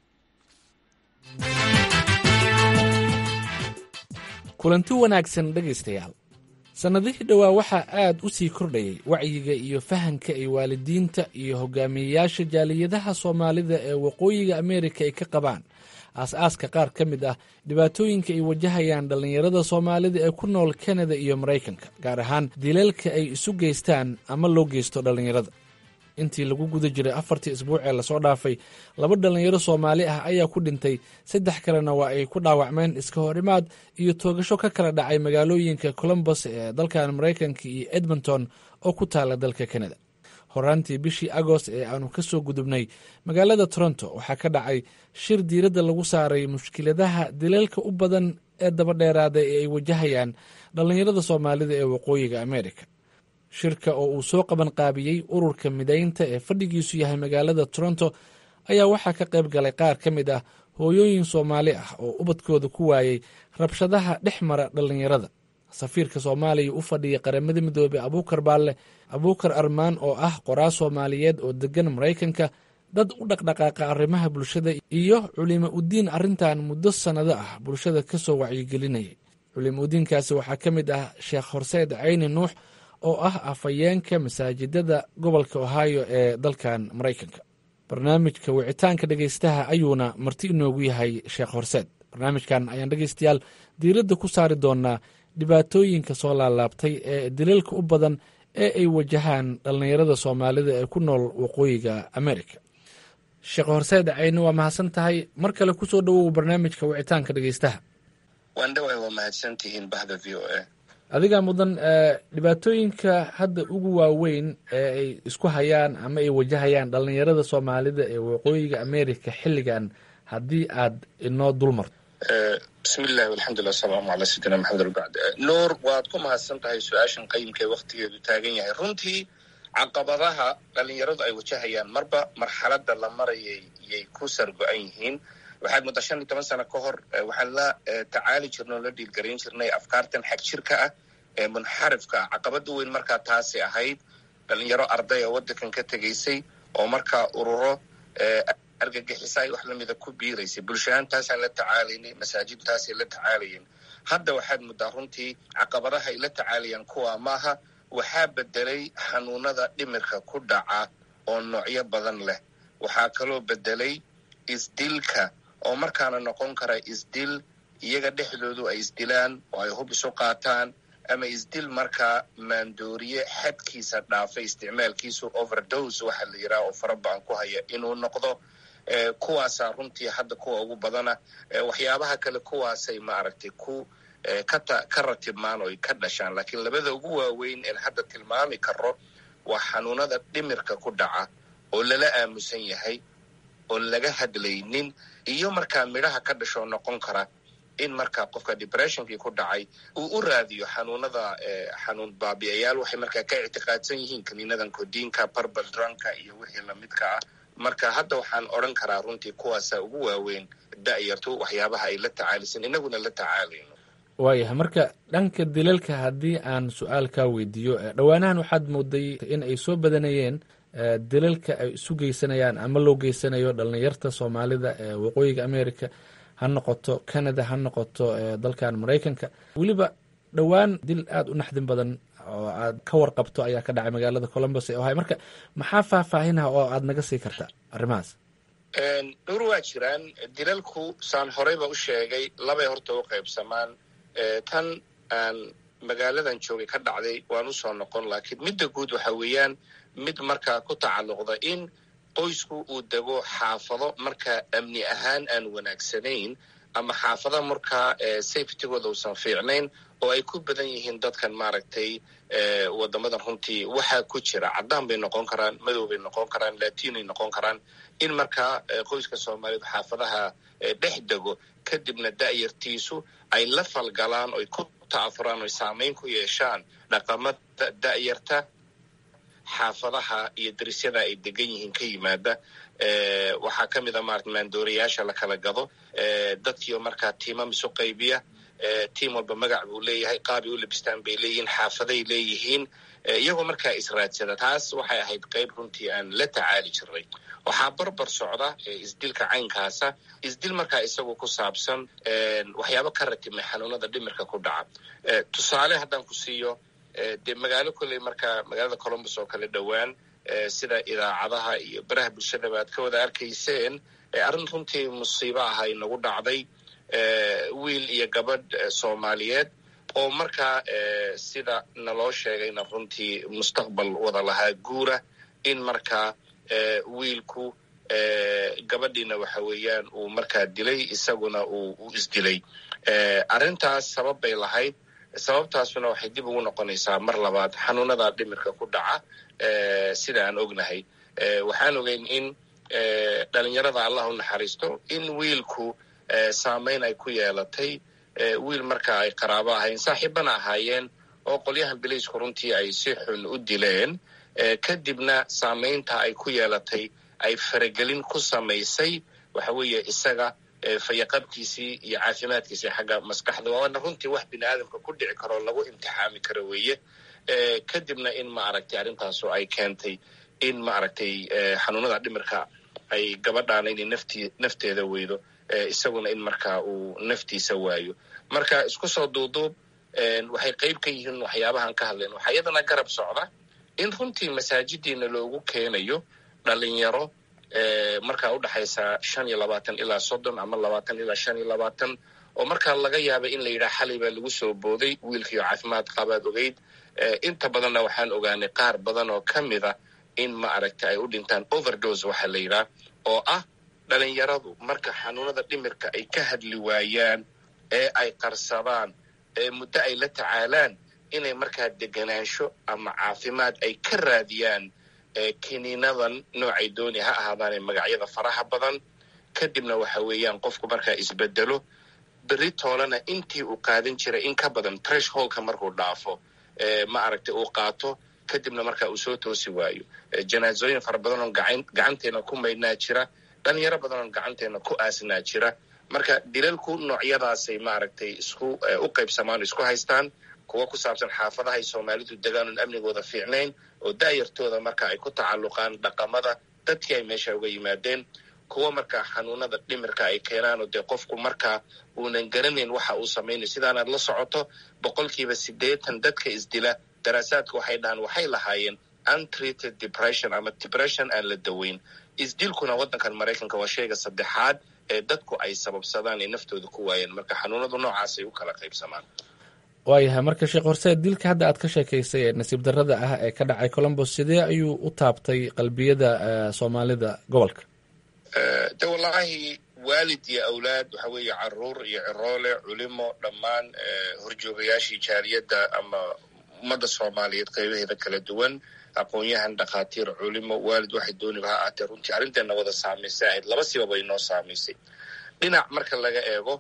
kulanti wanaagsan dhegaystayaal sannadihii dhowaa waxaa aad u sii kordhayay wacyiga iyo fahanka ay waalidiinta iyo hogaamiyeyaasha jaaliyadaha soomaalida ee waqooyiga ameerika ay ka qabaan aas-aaska qaar ka mid ah dhibaatooyinka ay wajahayaan dhallinyarada soomaalida ee ku nool kanada iyo maraykanka gaar ahaan dilalka ay isu geystaan ama loo geysto dhallinyarada intii lagu guda jiray afartii isbuuc ee lasoo dhaafay laba dhallinyaro soomaali ah ayaa ku dhintay saddex kalena waa ay ku dhaawacmeen iska horimaad iyo toogasho ka kala dhacay magaalooyinka colombos ee dalkan maraykanka iyo edmonton oo ku taala dalka kanada horaantii bishii agost ee aanu ka soo gudubnay magaalada toronto waxaa ka dhacay shir diiradda lagu saaray mushkiladaha dilalka u badan ee dabadheeraada ee ay wajahayaan dhallinyarada soomaalida ee waqooyiga ameerika shirka oo uu soo qaban qaabiyey ururka midaynta ee fadhigiisu yahay magaalada toronto ayaa waxaa ka qayb galay qaar ka mid ah hooyooyin soomaali ah oo ubadkooda ku waayey rabshadaha dhex mara dhallinyarada safiirka soomaaliya u fadhiya qaramada midoobey abuukar baalle abuukar armaan oo ah qoraa soomaaliyeed oo degan maraykanka dad u dhaqdhaqaaqa arrimaha bulshada iyo culimo udiin arrintan muddo sannado ah bulshada ka soo wacyigelinayay culimo udiinkaasi waxaa ka mid ah sheekh horseed cayni nuux oo ah afhayeenka masaajidada gobolka ohio ee dalkan maraykanka barnaamijka wicitaanka dhegeystaha ayuuna marti inoogu yahay sheekh horseed barnaamijkan ayaan dhegeystayaal diiradda ku saari doonaa dhibaatooyinka soo laalaabtay ee dilalka u badan ee ay wajahaan dhallinyarada soomaalida ee ku nool waqooyiga america sheekh horseed cayni waa mahadsan tahay mar kale kusoo dhowow barnaamijka wicitaanka dhegeystaha waandhawaay waa mahadsantihiin bahda v o a adigaa mudan dhibaatooyinka hadda ugu waaweyn ee ay isku hayaan ama ay wajahayaan dhallinyarada soomaalida ee waqooyiga america xilligan haddii aad inoo dul marto bismillahi walxamdulilah wasalaamu calaa sayidina maxamed albacd nuur waad ku mahadsan tahay su-aashan qayimka ee waktigeedu taagan yahay runtii caqabadaha dhallinyaradu ay wajahayaan marba marxaladda la marayay yay ku sargo-an yihiin waxaad mudda shan iyo toban sano ka hor waxaan la tacaali jirnay oo la dhiilgarayn jirnay afkaartan xag jirka ah ee munxarifka ah caqabada weyn markaa taasi ahayd dhalinyaro arday oo waddankan ka tegaysay oo markaa ururo argagixisa ay wax lamida ku biiraysay bulshahaantaasaan la tacaalaynay masaajidtaasay la tacaalayeen hadda waxaad muddaa runtii caqabadaha ay la tacaalayaan kuwa maaha waxaa bedelay xanuunada dhimirka ku dhaca oo noocyo badan leh waxaa kaloo bedelay isdilka oo markaana noqon kara isdil iyaga dhexdoodu ay isdilaan oo ay hub isu qaataan ama isdil markaa maandooriye xadkiisa dhaafay isticmaalkiisu overdose waxaa la yidhaha oo farabaan ku haya inuu noqdo kuwaasaa runtii hadda kuwa ugu badana waxyaabaha kale kuwaasay maaragtay ku ka ratibmaan oy ka dhashaan laakiin labada ugu waaweyn een hadda tilmaami karo waa xanuunada dhimirka ku dhaca oo lala aamusan yahay oon laga hadlaynin iyo markaa midhaha ka dhashoo noqon kara in markaa qofka depressionkii ku dhacay uu u raadiyo xanuunada xanuun baabi'ayaal waxay markaa ka ictiqaadsan yihiin kaniinadan kodiinka barbal dranka iyo wixii lamidka ah marka hadda waxaan odran karaa runtii kuwaasa ugu waaweyn da'yartu waxyaabaha ay la tacaalisan inaguna la tacaalayno waayahay marka dhanka dilalka haddii aan su-aal kaa weydiiyo dhowaanahan waxaad mooday in ay soo badanayeen dilalka ay isu geysanayaan ama loo geysanayo dhalinyarta soomaalida ee waqooyiga america ha noqoto canada ha noqoto dalkan maraykanka weliba dhowaan dil aada u naxdin badan oo aad ka warqabto ayaa ka dhacay magaalada columbus ee ohay marka maxaa faahfaahinah oo aad naga sii karta arrimahaas dhowr waa jiraan dilalku saan horeyba u sheegay labay horta u qaybsamaan tan aan magaaladan joogay ka dhacday waan usoo noqon laakiin midda guud waxa weeyaan mid markaa ku tacalluqda in qoysku uu dego xaafado markaa amni ahaan aan wanaagsanayn ama xaafada markaa safetygooda uusan fiicnayn oo ay ku badan yihiin dadkan maaragtay wadamadan runtii waxaa ku jira caddaan bay noqon karaan madow bay noqon karaan latinoy noqon karaan in markaa qoyska soomaaliyeed xaafadaha dhex dego kadibna da'yartiisu ay la falgalaan oy ku ta'afuraan oy saamayn ku yeeshaan dhaqamada da'yarta xaafadaha iyo darisyada ay degan yihiin ka yimaada waxaa ka mid a maarata maandoorayaasha la kala gado dadkiio markaa tiimam isu qaybiya tiim walba magac buu leeyahay qaabay u labistaan bay leeyihiin xaafaday leeyihiin iyagoo markaa israadsada taas waxay ahayd qayb runtii aan la tacaali jiray waxaa barbar socda isdilka caynkaasa isdil markaa isagu ku saabsan waxyaabo ka ratibmay xanuunada dhimirka ku dhaca tusaale haddaan ku siiyo dee magaalo kolley markaa magaalada columbus oo kale dhowaan sida idaacadaha iyo baraha bulshadaba aad ka wada arkayseen arrin runtii musiibo ah ay nagu dhacday wiil iyo gabadh soomaaliyeed oo markaa sida naloo sheegayna runtii mustaqbal wada lahaa guura in markaa wiilku gabadhiina waxa weeyaan uu markaa dilay isaguna uu u isdilay arrintaas sabab bay lahayd sababtaasuna waxay dib ugu noqonaysaa mar labaad xanuunada dhimirka ku dhaca sida aan ognahay waxaan ogeyn in dhalinyarada allah u naxariisto in wiilku saamayn ay ku yeelatay wiil marka ay qaraabo ahayn saaxiibana ahaayeen oo qolyahan bilaysku runtii ay si xun u dileen kadibna saamaynta ay ku yeelatay ay faragelin ku samaysay waxa weeye isaga fayaqabkiisii iyo caafimaadkiisii xagga maskaxda waana runtii wax bini aadamka ku dhici karoo lagu imtixaami karo weeye kadibna in ma aragtay arrintaasu ay keentay in ma aragtay xanuunada dhimirka ay gabadhaana inay nafti nafteeda weydo isaguna in markaa uu naftiisa waayo marka isku soo duuduub waxay qayb ka yihiin waxyaabahaan ka hadlayn waxaa iyadana garab socda in runtii masaajidiina loogu keenayo dhalinyaro markaa udhexaysa shan iyo labaatan ilaa soddon ama labaatan ilaa shan iyo labaatan oo markaa laga yaaba in la yidhaha xalay baa lagu soo booday wiilkiio caafimaad qabaad ogeyd inta badanna waxaan ogaanay qaar badan oo ka mida in ma aragta ay u dhintaan overdose waxaa la yidhaha oo ah dhalinyaradu marka xanuunada dhimirka ay ka hadli waayaan ee ay qarsadaan ee muddo ay la tacaalaan inay markaa deganaansho ama caafimaad ay ka raadiyaan kiniinadan noocay dooni ha ahaadaane magacyada faraha badan kadibna waxa weeyaan qofku markaa isbedelo beri toolana intii uu qaadan jiray in ka badan treshholka markuu dhaafo ma aragtay uu qaato kadibna markaa uu soo toosi waayo janaasooyin fara badan oo gacanteena ku maydhnaa jira dhalinyaro badan oo gacanteena ku aasnaa jira marka dilalku noocyadaasay maaragtay isku u qaybsamaan isku haystaan kuwa ku saabsan xaafadahay soomaalidu degaan oon amnigooda fiicnayn oo da'yartooda marka ay ku tacalluqaan dhaqamada dadkii ay meesha uga yimaadeen kuwa markaa xanuunada dhimirka ay keenaan oo dee qofku markaa uunan garanayn waxa uu samaynayo sidaanaad la socoto boqolkiiba siddeetan dadka isdila daraasaadka waxay dhahaan waxay lahaayeen untreated depression ama depression aan la daweyn isdilkuna waddankan maraykanka waa shayga saddexaad ee dadku ay sababsadaan ee naftooda ku waayeen marka xanuunadu noocaasay u kala qaybsamaan waayahay marka sheekh horseed dilka hadda aad ka sheekaysay ee nasiib darrada ah ee ka dhacay colombos sidee ayuu u taabtay qalbiyada soomaalida gobolka de wallaahi waalid iyo awlaad waxa weeye caruur iyo ciroole culimo dhammaan horjoogayaashii jaaliyadda ama ummadda soomaaliyeed qaybaheeda kala duwan aqoon-yahan dhakhaatiir culimo waalid waxay dooniba ha aatee runtii arrinteena wada saamaysay ahayd laba sibaba inoo saamaysay dhinac marka laga eego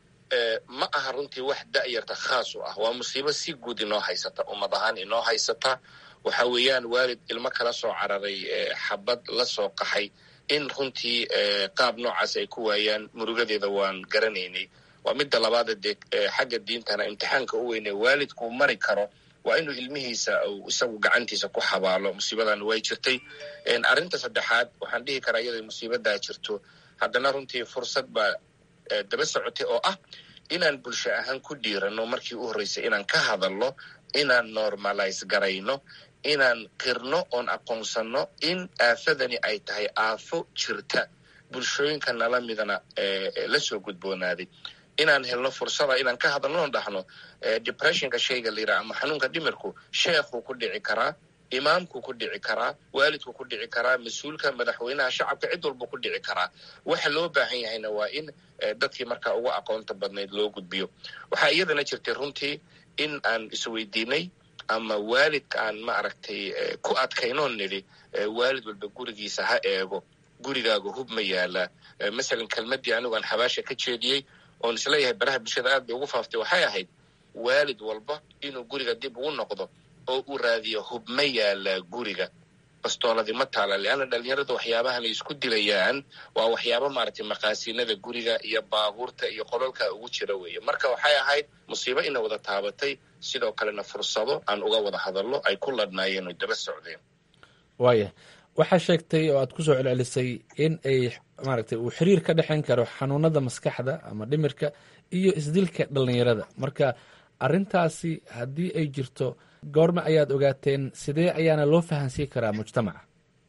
ma aha runtii wax da'yarta khaas u ah waa musiibo si guud inoo haysata ummad ahaan inoo haysata waxa weeyaan waalid ilmo kala soo cararay xabad la soo qaxay in runtii qaab noocaas ay ku waayaan murugadeeda waan garanaynay waa midda labaada dee xagga diintana imtixaanka u weyne waalidkuu mari karo waa inuu ilmihiisa uu isagu gacantiisa ku xabaalo musiibadan way jirtay arrinta saddexaad waxaan dhihi karaa iyadoo musiibadaa jirto haddana runtii fursad baa daba socotay oo ah inaan bulsho ahaan ku dhiirano markii u horreysay inaan ka hadalno inaan normalize garayno inaan qirno oon aqoonsanno in aafadani ay tahay aafo jirta bulshooyinka nala midana la soo gudboonaaday inaan helno fursada inaan ka hadalno oon dhahno depressionka shayga la yidhaha ama xanuunka dhimirku sheekhuu ku dhici karaa imaamkuu ku dhici karaa waalidku ku dhici karaa mas-uulka madaxweynaha shacabka cid walba ku dhici karaa waxa loo baahan yahayna waa in dadkii markaa ugu aqoonta badnayd loo gudbiyo waxaa iyadana jirtay runtii in aan isweydiinay ama waalidka aan ma aragtay ku adkaynoon nidhi waalid walba gurigiisa ha eego gurigaaga hub ma yaalaa masalan kelmaddii anigu aan xabaasha ka jeediyey oon isleeyahay baraha bulshada aad bay ugu faaftay waxay ahayd waalid walba inuu guriga dib ugu noqdo oo uu raadiyo hub ma yaalaa guriga bastooladii ma taala leanna dhalinyarada waxyaabahan ay isku dilayaan waa waxyaaba maaragtay maqaasiinada guriga iyo baabuurta iyo qololka ugu jira weeye marka waxay ahayd musiibo ina wada taabatay sidoo kalena fursado aan uga wada hadallo ay ku ladhnaayeen oy daba socdeen waaya waxaa sheegtay oo aad ku soo celcelisay in ay maaragtay uu xiriir ka dhexayn karo xanuunada maskaxda ama dhimirka iyo isdilka dhalinyarada marka arrintaasi haddii ay jirto goorma ayaad ogaateen sidee ayaana loo fahansiin karaa mujtamaca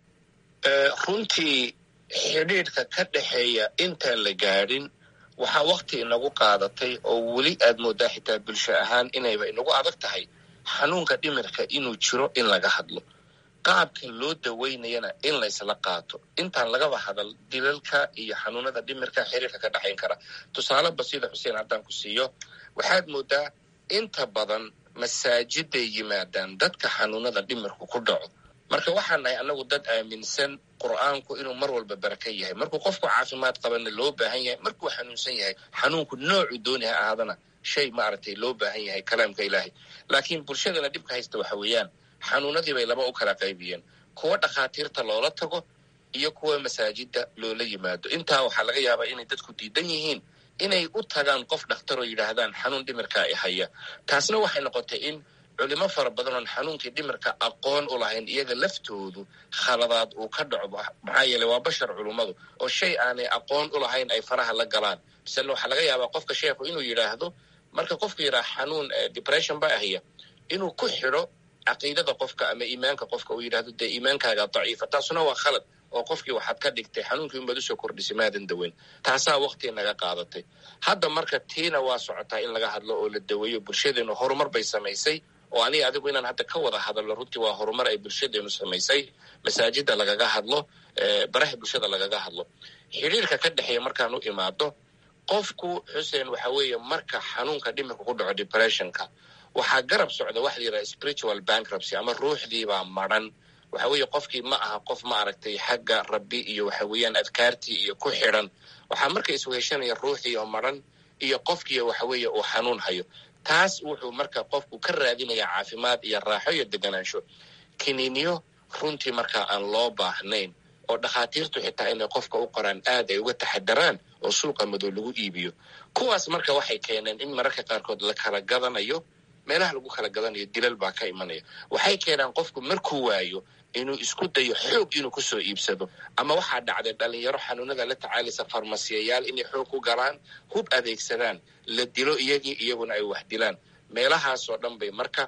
runtii xidhiidhka ka dhexeeya intaan la gaadhin waxaa wakti inagu qaadatay oo weli aad moodaa xitaa bulsho ahaan inayba inagu adag tahay xanuunka dhimirka inuu jiro in laga hadlo qaabka loo daweynayana in laysla qaato intaan lagaba hadal dilalka iyo xanuunada dhimirka xiriirka ka dhexayn kara tusaale basida xuseen haddaan ku siiyo waxaad moodaa inta badan masaajiday yimaadaan dadka xanuunada dhimirku ku dhaco marka waxaan nahay annagu dad aaminsan qur'aanku inuu mar walba baraka yahay markuu qofku caafimaad qabana loo baahan yahay markuu xanuunsan yahay xanuunku noocu dooni ha ahaadana shay maaragtay loo baahan yahay kalaamka ilaahay laakiin bulshadana dhibka haysta waxa weeyaan xanuunadii bay laba u kala qaybiyeen kuwa dhakhaatiirta loola tago iyo kuwa masaajida loola yimaado intaa waxaa laga yaabaa inay dadku diidan yihiin inay u tagaan qof dhakhtar oo yidhaahdaan xanuun dhimirka i haya taasna waxay noqotay in culimo fara badan oon xanuunkii dhimirka aqoon u lahayn iyaga laftoodu khaladaad uu ka dhaco maxaa yeeley waa bashar culummadu oo shay aanay aqoon u lahayn ay faraha la galaan misale waxaa laga yaabaa qofka sheekhu inuu yidhaahdo marka qofku yidhaha xanuun depression baa ahaya inuu ku xidho caqiidada qofka ama iimaanka qofka uu yidhahdo dee iimaankaaga daciifa taasuna waa khalad oo qofkii waxaad ka dhigtay xanuunkii unbaad usoo kordhisay maadan daweyn taasaa waktii naga qaadatay hadda marka tiina waa socotaa in laga hadlo oo la daweeyo bulshadeenu horumar bay samaysay oo aniga adigu inaan hadda ka wada hadalno runtii waa horumar ay bulshadeenu samaysay masaajida lagaga hadlo baraha bulshada lagaga hadlo xidhiirka ka dhexeeya markaan u imaado qofku xuseen waxa weeye marka xanuunka dhimirka ku dhaco depressionka waxaa garab socda waxa la yidhaha spiritual bankruptcy ama ruuxdiibaa madran waxa weeye qofkii ma aha qof ma aragtay xagga rabbi iyo waxa weeyaan adkaartii iyo ku xidhan waxaa marka isweheshanaya ruuxdii oo madran iyo qofkii waxa weeye uu xanuun hayo taas wuxuu marka qofku ka raadinaya caafimaad iyo raaxo iyo deganaansho kiniiniyo runtii markaa aan loo baahnayn oo dhakhaatiirtu xitaa inay qofka u qoraan aad ay uga taxadaraan oo suuqa madow lagu iibiyo kuwaas marka waxay keeneen in mararka qaarkood la kala gadanayo meelaha lagu kala gadanayo dilal baa ka imanaya waxay keenaan qofku markuu waayo inuu isku dayo xoog inuu kusoo iibsado ama waxaa dhacday dhalinyaro xanuunada la tacaalaysa farmasiyayaal inay xoog ku galaan hub adeegsadaan la dilo iyagii iyaguna ay wax dilaan meelahaasoo dhan bay marka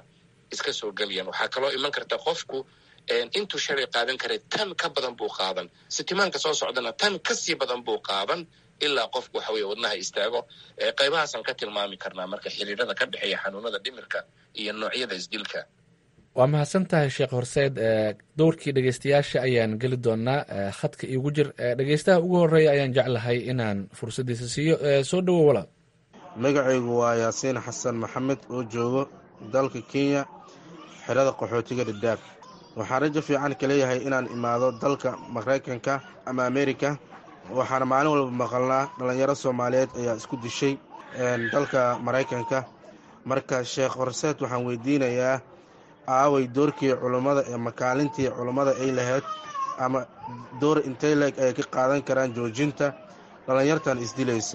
iska soo gelayaan waxaa kaloo iman karta qofku intuu shalay qaadan karay tan ka badan buu qaadan sitimaanka soo socdana tan kasii badan buu qaadan ilaa qofku waxa weye wadnaha istaago qaybahaasaan ka tilmaami karnaa marka xiriirada ka dhexeeya xanuunada dhimirka iyo noocyada isdilka waa mahadsan tahay sheekh horseed dowrkii dhegeystayaasha ayaan geli doonaa khadka iigu jir dhegeystaha ugu horeeya ayaan jeclahay inaan fursaddiisa siiyo soo dhowo walaal magacaygu waa yaasiin xasan maxamed oo joogo dalka kenya xerada qaxootiga dhadhaab waxaan rajo fiican ka leeyahay inaan imaado dalka maraykanka ama amerika waxaana maalin walba maqalnaa dhallinyaro soomaaliyeed ayaa isku dishay dalka maraykanka marka sheekh horseed waxaan weydiinayaa aaway doorkii culummada ee makaalintii culummada ay lahayd ama door intay leeg ay ka qaadan karaan joojinta dhallinyartan isdilayso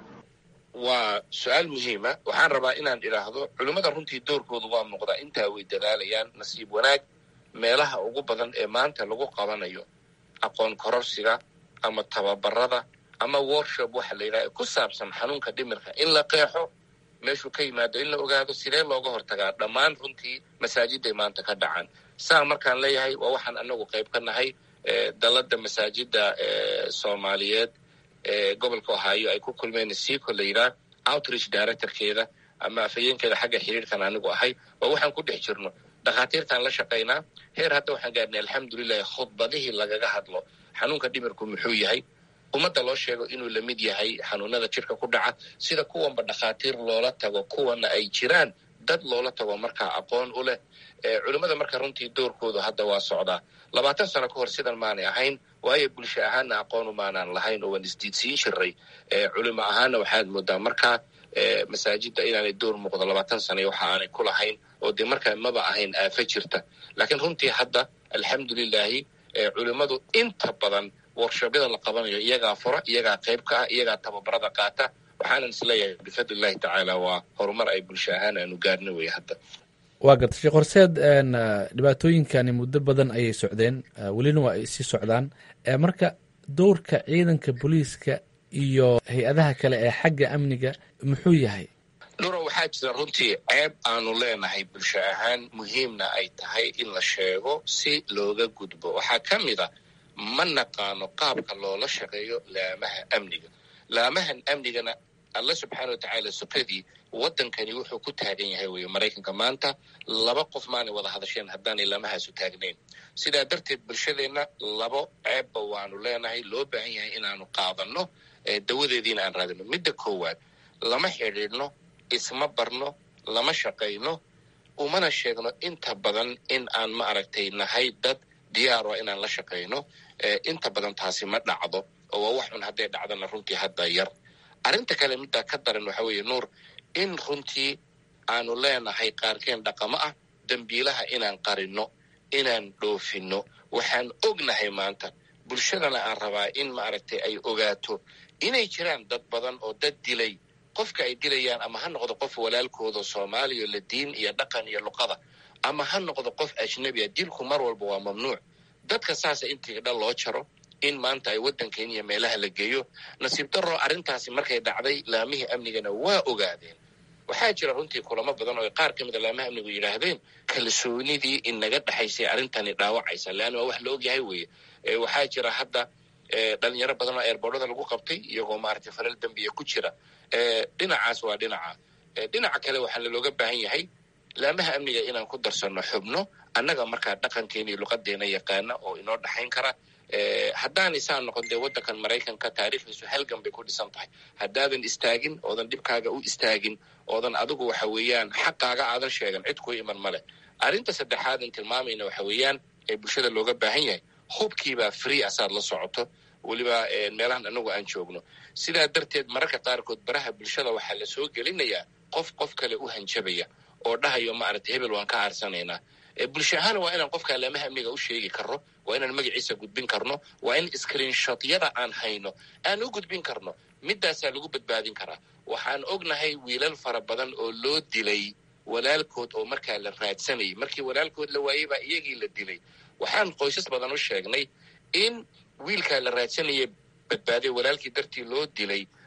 waa su-aal muhiima waxaan rabaa inaan idhaahdo culimmada runtii doorkoodu waa muuqdaa intaa way dadaalayaan nasiib wanaag meelaha ugu badan ee maanta lagu qabanayo aqoon kororsiga ama tababarada ama workshop waxa la yidhaha ku saabsan xanuunka dhimirka in la qeexo meeshuu ka yimaado in la ogaado sidee looga hortagaa dhammaan runtii masaajiday maanta ka dhacaan saa markaan leeyahay waa waxaan anagu qayb ka nahay dalada masaajida soomaaliyeed ee gobolka ohaayo ay ku kulmeen sico la yidhaah outreach directorkeeda ama afhayeenkeeda xagga xiriirkan anigu ahay waa waxaan ku dhex jirno dhakhaatiirtaan la shaqaynaa heer hadda waxaan gaarnay alxamdulilahi khudbadihii lagaga hadlo xanuunka dhimirku muxuu yahay ummadda loo sheego inuu la mid yahay xanuunada jirka ku dhaca sida kuwanba dhakhaatiir loola tago kuwana ay jiraan dad loola tago markaa aqoon u leh culimmada marka runtii doorkoodu hadda waa socdaa labaatan sano ka hor sidan maanay ahayn waayo bulsho ahaanna aqoonu maanaan lahayn oo waan isdiidsiin jiray culimo ahaanna waxaad moodaa markaa masaajidda inaanay door muuqdo labaatan sana waxa aanay ku lahayn oo dee markaa maba ahayn aafa jirta laakiin runtii hadda alxamdulilaahi culimmadu inta badan workshobyada la qabanayo iyagaa fura iyagaa qayb ka ah iyagaa tababarada qaata waxaanan isleeyahay bifadlillahi tacaala waa horumar ay bulsho ahaan aanu gaarna wey hadda waa garta sheekh horseed dhibaatooyinkani muddo badan ayay socdeen welina waa ay sii socdaan marka dowrka ciidanka booliiska iyo hay-adaha kale ee xagga amniga muxuu yahay dhuro waxaa jira runtii ceeb aanu leenahay bulsho ahaan muhiimna ay tahay in la sheego si looga gudbo waxaa ka mid a ma naqaano qaabka loola shaqeeyo laamaha amniga laamahan amnigana alla subxaana watacaala sukadii waddankani wuxuu ku taagan yahay wey maraykanka maanta laba qof maanay wada hadasheen haddaanay laamahaasu taagnayn sidaa darteed bulshadeenna labo ceebba waanu leenahay loo baahan yahay inaanu qaadanno dawadeediina aan raadino midda koowaad lama xidhiidhno isma barno lama shaqayno umana sheegno inta badan in aan ma aragtay nahay dad diyaaro inaan la shaqayno inta badan taasi ma dhacdo oo waa wax un hadday dhacdana runtii hadda yar arrinta kale middaa ka daran waxa weeye nuur in runtii aanu leenahay qaarkeen dhaqamo ah dembiilaha inaan qarinno inaan dhoofinno waxaan ognahay maanta bulshadana aan rabaa in maaragtay ay ogaato inay jiraan dad badan oo dad dilay qofka ay dilayaan ama ha noqdo qof walaalkooda soomaaliya la diin iyo dhaqan iyo luqada ama ha noqdo qof ajnabi a dilku mar walba waa mamnuuc dadka saasa intii dhan loo jaro in maanta ay waddankeena iyo meelaha la geeyo nasiib darro arrintaasi markay dhacday laamihii amnigana waa ogaadeen waxaa jira runtii kulamo badan oo qaar ka mida laamaha amnigu yidhaahdeen kalsoonidii inaga dhexaysay arrintani dhaawacaysa leanna waa wax la ogyahay weeye waxaa jira hadda dhalinyaro badan oo eerboorada lagu qabtay iyagoo maaragtay falal dembiya ku jira dhinacaas waa dhinaca dhinaca kale waxaa lalooga baahan yahay laamaha amniga inaan ku darsanno xubno annaga markaa dhaqankeena iyo luqadeena yaqaana oo inoo dhexayn kara haddaan isaan noqon dee waddankan maraykanka taariikhdiisu halgan bay ku dhisan tahay haddaadan istaagin oodan dhibkaaga u istaagin oodan adigu waxa weeyaan xaqaaga aadan sheegan cid kuu iman male arrinta saddexaadan tilmaamayna waxa weeyaan ee bulshada looga baahan yahay hubkiibaa free asaad la socoto weliba meelahan anagu aan joogno sidaa darteed mararka qaarkood baraha bulshada waxaa la soo gelinayaa qof qof kale u hanjabaya oo dhahayo maaragtay hebel waan ka aarsanaynaa bulsho ahaana waa inaan qofka laamaha amniga u sheegi karno waa inaan magaciisa gudbin karno waa in screenshotyada aan hayno aan u gudbin karno midaasaa lagu badbaadin karaa waxaan ognahay wiilal fara badan oo loo dilay walaalkood oo markaa la raadsanayay markii walaalkood la waayey baa iyagii la dilay waxaan qoysas badan u sheegnay in wiilkaa la raadsanaya badbaaday walaalkii dartii loo dilay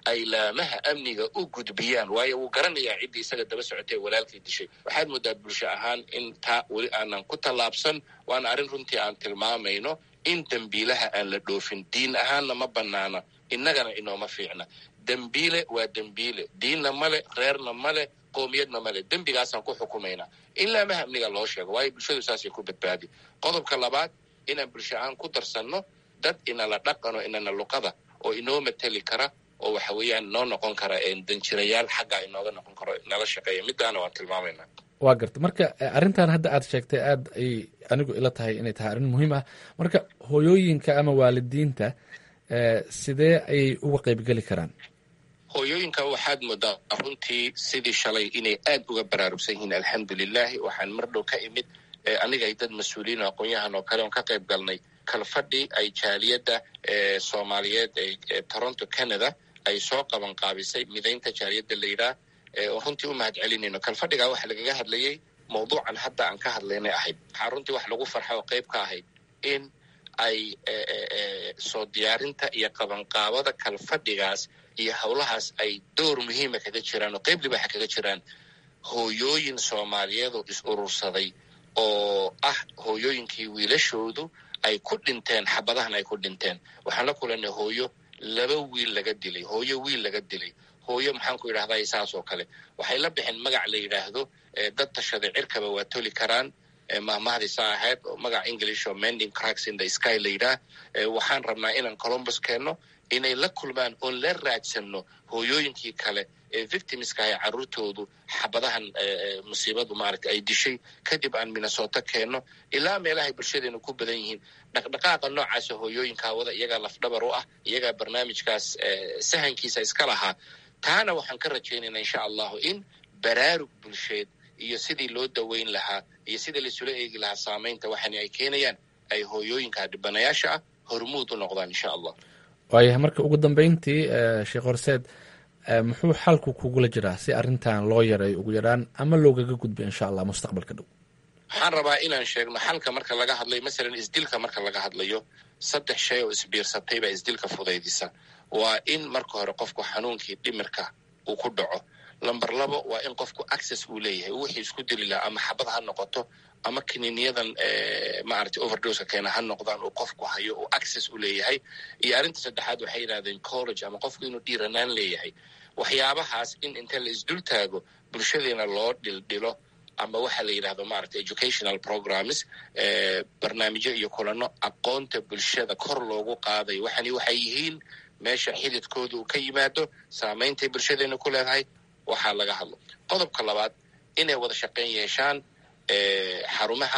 ay laamaha amniga u gudbiyaan waayo wuu garanayaa ciddii isaga daba socotay walaalkii dishay waxaad moodaa bulsho ahaan in taa weli aanan ku tallaabsan waana arrin runtii aan tilmaamayno in dembiilaha aan la dhoofin diin ahaanna ma banaana innagana inooma fiicna dembiile waa dembiile diinna male reerna male qoomiyadna male dembigaasaan ku xukumaynaa in laamaha amniga loo sheego waayo bulshadu saasay ku badbaadi qodobka labaad inaan bulsho ahaan ku darsanno dad inala dhaqano inana luqada oo inoo mateli kara oo waxa weeyaan noo noqon kara danjirayaal xaggaa inooga noqon karo nala shaqeeya midaana waan tilmaamaynaa waa garta marka arrintan hadda aad sheegtay aad ay anigu ila tahay inay tahay arrin muhiim ah marka hooyooyinka ama waalidiinta sidee ayay uga qaybgeli karaan hooyooyinka waxaad moodaa runtii sidii shalay inay aad uga baraarugsan yihiin alxamdulilahi waxaan mar dhow ka imid aniga ay dad mas-uuliyiin oo aqoon-yahan oo kale oon ka qayb galnay kalfadhi ay jaaliyadda soomaaliyeed ee toronto canada ay soo qaban qaabisay midaynta jaaliyadda la yidhaah oo runtii u mahad celinayno kalfadhigaa waxaa lagaga hadlayay mawduucan hadda aan ka hadlaynay ahayd waxaa runtii wax lagu farxa oo qayb ka ahayd in ay soo diyaarinta iyo qabanqaabada kalfadhigaas iyo howlahaas ay door muhiima kaga jiraan oo qayb libaxa kaga jiraan hooyooyin soomaaliyeed oo is urursaday oo ah hooyooyinkii wiilashoodu ay ku dhinteen xabadahan ay ku dhinteen waxaan la kulanay hooyo laba wiil laga dilay hooyo wiil laga dilay hooyo maxaan ku yidhahdaa saas oo kale waxay la bixeen magac la yidhaahdo dad tashaday cirkaba waa toli karaan mahmahdiisa ahayd oo magac english oo mending cracks in the sky la yidhaah waxaan rabnaa inaan columbus keenno inay la kulmaan oon la raadsanno hooyooyinkii kale ee victimska ah carruurtoodu xabadahan musiibadu maaragta ay dishay kadib aan minnesota keenno ilaa meelahay bulshadeenu ku badan yihiin dhaqdhaqaaqa noocaasa hooyooyinkaa wada iyagaa lafdhabar u ah iyagaa barnaamijkaas sahankiisa iska lahaa taana waxaan ka rajaynaynaa insha allahu in baraarug bulsheed iyo sidii loo daweyn lahaa iyo sidii laisula eegi lahaa saamaynta waxani ay keenayaan ay hooyooyinka dhibanayaasha ah hormuud u noqdaan insha allah waayahay marka ugu dambeyntii sheekh horseed muxuu xalku kugula jiraa si arrintan loo yareeyo ugu yaraan ama loogaga gudbiyo insha allah mustaqbalka dhow waxaan rabaa inaan sheegno xalka marka laga hadlayo masalan isdilka marka laga hadlayo saddex shay oo isbiirsatay baa isdilka fudaydisa waa in marka hore qofku xanuunkii dhimirka uu ku dhaco lamber labo waa in qofku access uu leeyahay wixii isku dili lahaa ama xabad ha noqoto ama kiniiniyadan maaragtay overdoska keena ha noqdaan uu qofku hayo uu access u leeyahay iyo arrinta saddexaad waxay yidhahdeen college ama qofku inuu dhiiranaan leeyahay waxyaabahaas in inta la isdul taago bulshadeena loo dhildhilo ama waxa la yidhahdo maaragtay educational programs barnaamijyo iyo kulano aqoonta bulshada kor loogu qaadayo waxani waxay yihiin meesha xididkooda uu ka yimaado saameyntay bulshadeena ku leedahay waxaa laga hadlo qodobka labaad inay wada shaqeyn yeeshaan xarumaha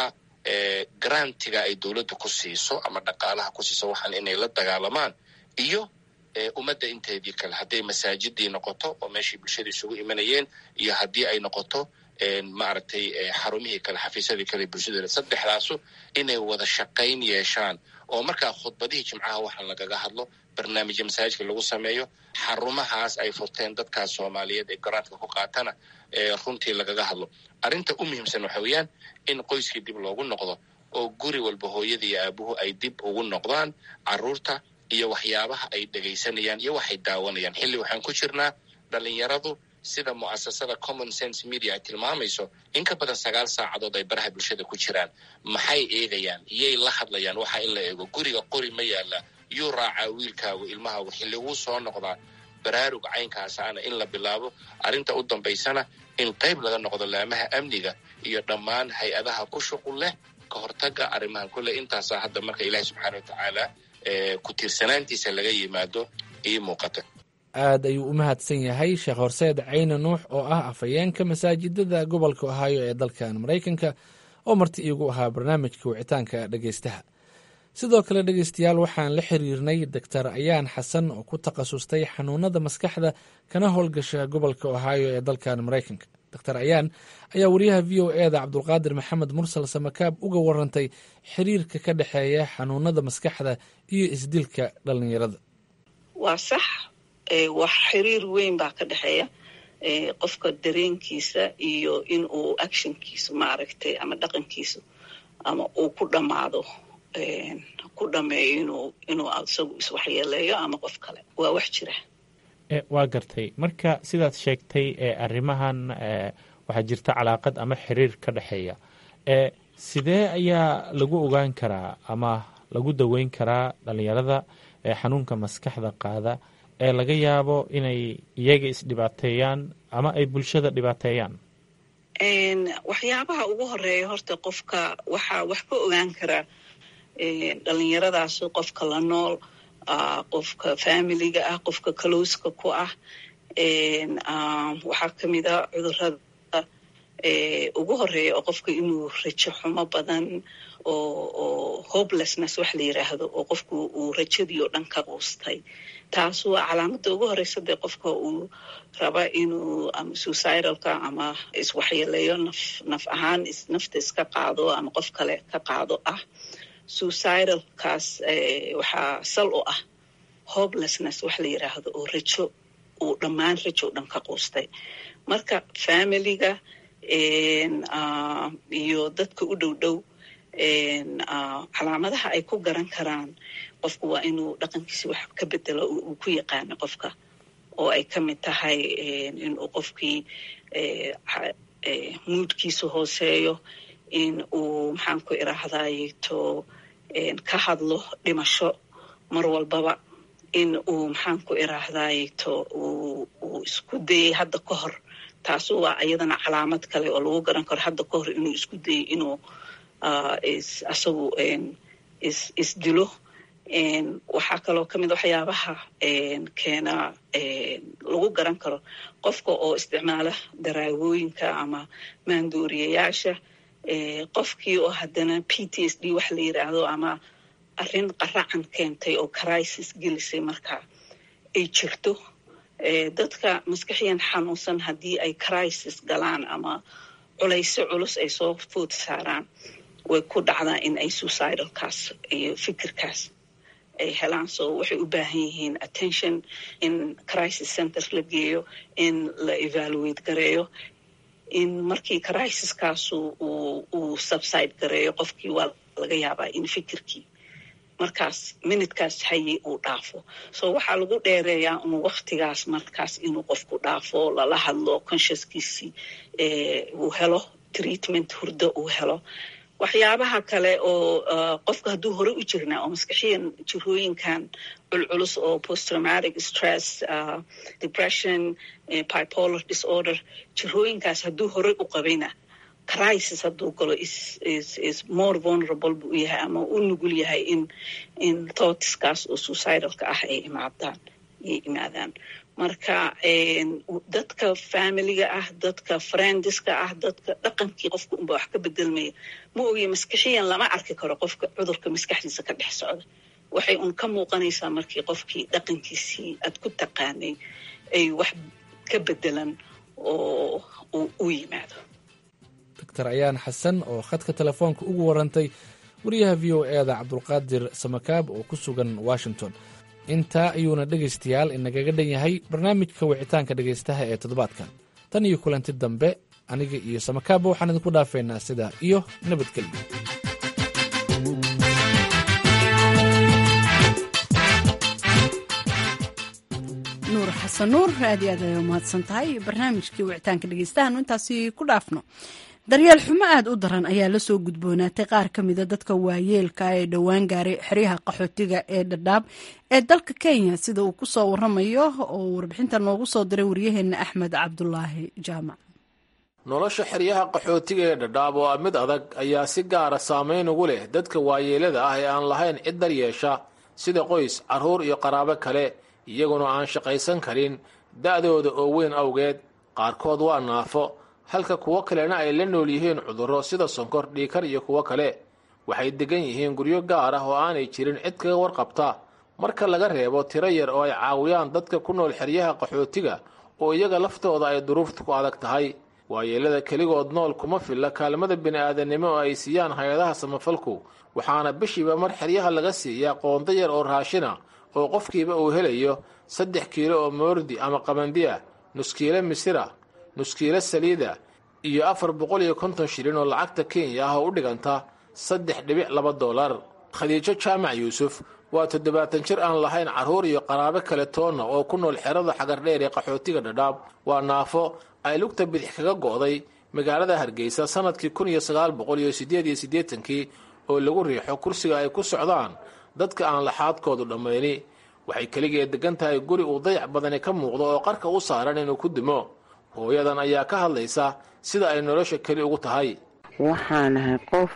grantiga ay dowladda ku siiso ama dhaqaalaha ku siiso waxaan inay la dagaalamaan iyo ummadda inteedii kale hadday masaajidii noqoto oo meeshii bulshada isugu imanayeen iyo haddii ay noqoto maaragtay xarumihii kale xafiisyadii kale bulshada saddexdaasu inay wada shaqayn yeeshaan oo markaa khudbadihii jimcaha waxaan lagaga hadlo barnaamijya masaajidka lagu sameeyo xarumahaas ay furteen dadkaas soomaaliyeed ee garaadka ku qaatana runtii lagaga hadlo arrinta u muhiimsan waxa weeyaan in qoyskii dib loogu noqdo oo guri walba hooyadii iyo aabuhu ay dib ugu noqdaan caruurta iyo waxyaabaha ay dhegaysanayaan iyo waxay daawanayaan xilli waxaan ku jirnaa dhalinyaradu sida mu'asasada common sense media ay tilmaamayso in ka badan sagaal saacadood ay baraha bulshada ku jiraan maxay eegayaan iyay la hadlayaan waxa in la eego guriga qori ma yaala yuu raacaa wiilkaagu ilmahaagu xilliguu soo noqdaa baraarug caynkaasaana in la bilaabo arrinta u dambaysana in qayb laga noqdo laamaha amniga iyo dhammaan hay-adaha ku shuqul leh ka hortaga arrimahan kule intaasaa hadda marka ilaahi subxaana wa tacaala ku tiirsanaantiisa laga yimaado ii muuqata aad ayuu u mahadsan yahay sheekh horseed cayne nuux oo ah afhayeenka masaajidada gobolka ohaayo ee dalkan maraykanka oo marti iigu ahaa barnaamijka wicitaanka dhegeystaha sidoo kale dhegeystayaal waxaan la xiriirnay doctor ayaan xasan oo ku takhasustay xanuunada maskaxda kana howlgasha gobolka ohaayo ee dalkan maraykanka doctor ayaan ayaa wariyaha v o eda cabdulqaadir maxamed mursal samakaab uga warantay xiriirka ka dhexeeya xanuunada maskaxda iyo isdilka dhalinyarada waa sax wax xiriir weyn baa ka dhexeeya qofka dareenkiisa iyo in uu actionkiisu maaragtay ama dhaqankiisu ama uu ku dhammaado ku dhameeyo inuu inuu isagu iswaxyeeleeyo ama qof kale waa wax jira waa gartay marka sidaad sheegtay arrimahan waxaa jirta calaaqad ama xiriir ka dhexeeya sidee ayaa lagu ogaan karaa ama lagu daweyn karaa dhalinyarada xanuunka maskaxda qaada ee laga yaabo inay iyaga isdhibaateeyaan ama ay bulshada dhibaateeyaan waxyaabaha ugu horeeya horta qofka waxaa wax ka ogaan karaa dhalinyaradaas qofka la nool qofka familiga ah qofka kalowska ku ah waxaa kamid a cudurada ugu horeeya oo qofka inuu rajo xumo badan oo hopelessness wax la yiraahdo oo qofku uu rajadii oo dhan ka quustay taas waa calaamada ugu horeysa dee qofka uu raba inuu ama suicidalka ama iswaxyeeleeyo naf naf ahaan nafta iska qaado ama qof kale ka qaado ah suicidalkaas waxaa sal u ah hopelessness wax la yiraahdo oo rajo uu dhammaan rajo o dhan ka quustay marka familiga iyo dadka u dhow dhow calaamadaha ay ku garan karaan qofku waa inuu dhaqankiisi wax ka bedelo uu ku yaqaano qofka oo ay ka mid tahay inuu qofkii muudkiisa hooseeyo in uu maxaan ku irahdayto ka hadlo dhimasho mar walbaba in uu maxaan ku irahdayto uu isku dayay hadda ka hor taasu waa iyadana calaamad kale oo lagu garan karo hadda ka hor inuu isku dayay inuu isagu isdilo waxaa kaloo ka mid waxyaabaha keena lagu garan karo qofka oo isticmaala daraawooyinka ama maandooriyayaasha qofkii oo haddana p t s d wax la yiraahdo ama arrin qaracan keentay oo crisis gelisay marka ay jirto dadka maskaxiyan xanuunsan haddii ay crisis galaan ama culayso culus ay soo food saaraan way ku dhacdaa in ay suicidalkaas iyo fikirkaas ay helaan so waxay u baahan yihiin attention in crisis center la geeyo in la evaluate gareeyo in markii crisiskaasu uu subside gareeyo qofkii waa laga yaabaa in fikirkii markaas minutkaas haye uu dhaafo so waxaa lagu dheereeyaa un waktigaas markaas inuu qofku dhaafo lala hadlo consciouskiisii uu helo treatment hurdo uu helo waxyaabaha kale oo qofka hadduu hore u jirnaa oo maskaxiyan jirooyinkan culculus oo posttraumatic stress depression bipolar disorder jirooyinkaas hadduu hore u qabayna crisis hadduu galo is more vulnerable buu yahay ama u nugul yahay in in thoughtskaas oo suicidalka ah ay imaadaan ay imaadaan marka dadka familiga ah dadka friendiska ah dadka dhaqankii qofka unba wax ka bedelmaya ma ogiye maskaxiyan lama arki karo qofka cudurka maskaxdiisa ka dhex socda waxay un ka muuqanaysaa markii qofkii dhaqankiisii aad ku taqaanay ay wax ka bedelan oo u yimaado doctor ayaan xasan oo khadka telefoonka ugu warantay wariyaha v o e da cabdulqaadir samakaab oo ku sugan washington intaa ayuuna dhegaystayaal inagaga dhan yahay barnaamijka wicitaanka dhegaystaha ee toddobaadkan tan iyo kulanti dambe aniga iyo samakaabba waxaan idinku dhaafeynaa sidaa iyo nabadgelyo nuur xasan nuur aad iyo aad ay umahadsan tahay barnaamijkii wicitaanka dhegeystahaanu intaasi ku dhaafno daryeel xumo aada u daran ayaa lasoo gudboonaatay qaar ka mida dadka waayeelka ee dhowaan gaaray xeryaha qaxootiga ee dhadhaab ee dalka kenya sida uu kusoo waramayo oo warbixinta noogu soo diray waryaheena axmed cabdulaahi jaamac nolosha xeryaha qaxootiga ee dhadhaab oo ah mid adag ayaa si gaara saameyn ugu leh dadka waayeelada ah ee aan lahayn cid daryeesha sida qoys carruur iyo qaraabo kale iyaguna aan shaqaysan karin da'dooda oo weyn awgeed qaarkood waa naafo halka kuwo kalena ay la nool yihiin cudurro sida sonkor dhiikar iyo kuwo kale waxay degan yihiin guryo gaar ah oo aanay jirin cid kaga warqabta marka laga reebo tiro yar oo ay caawiyaan dadka ku nool xeryaha qaxootiga oo iyaga laftooda ay duruuftu ku adag tahay waayeelada keligood nool kuma filla kaalmada bini'aadanimo oo ay siiyaan hay-adaha samafalku waxaana bishiiba mar xeryaha laga siiyaa qoonda yar oo raashina oo qofkiiba uu helayo saddex kiilo oo moordi ama qabandiya nuskiilo misira nuskiilo saliida iyo afar boqol iyo konton shilin oo lacagta kenya ah oo u dhiganta saddex dhibic laba dollar khadiijo jaamac yuusuf waa toddobaatan jir aan lahayn carruur iyo qaraabo kale toonna oo ku nool xerada xagardheer ee qaxootiga dhadhaab waa naafo ay lugta bidix kaga go'day magaalada hargeysa sannadkii kun iyo sagaal boqol iyo siddeed iyo siddeetankii oo lagu riixo kursiga ay ku socdaan dadka aan laxaadkoodu dhammayni waxay keligeed degan tahay guri uu dayac badani ka muuqdo oo qarka u saaran inuu ku dimo hooyadan ayaa ka hadlaysa sida ay nolosha keli ugu tahay waxaanahay qof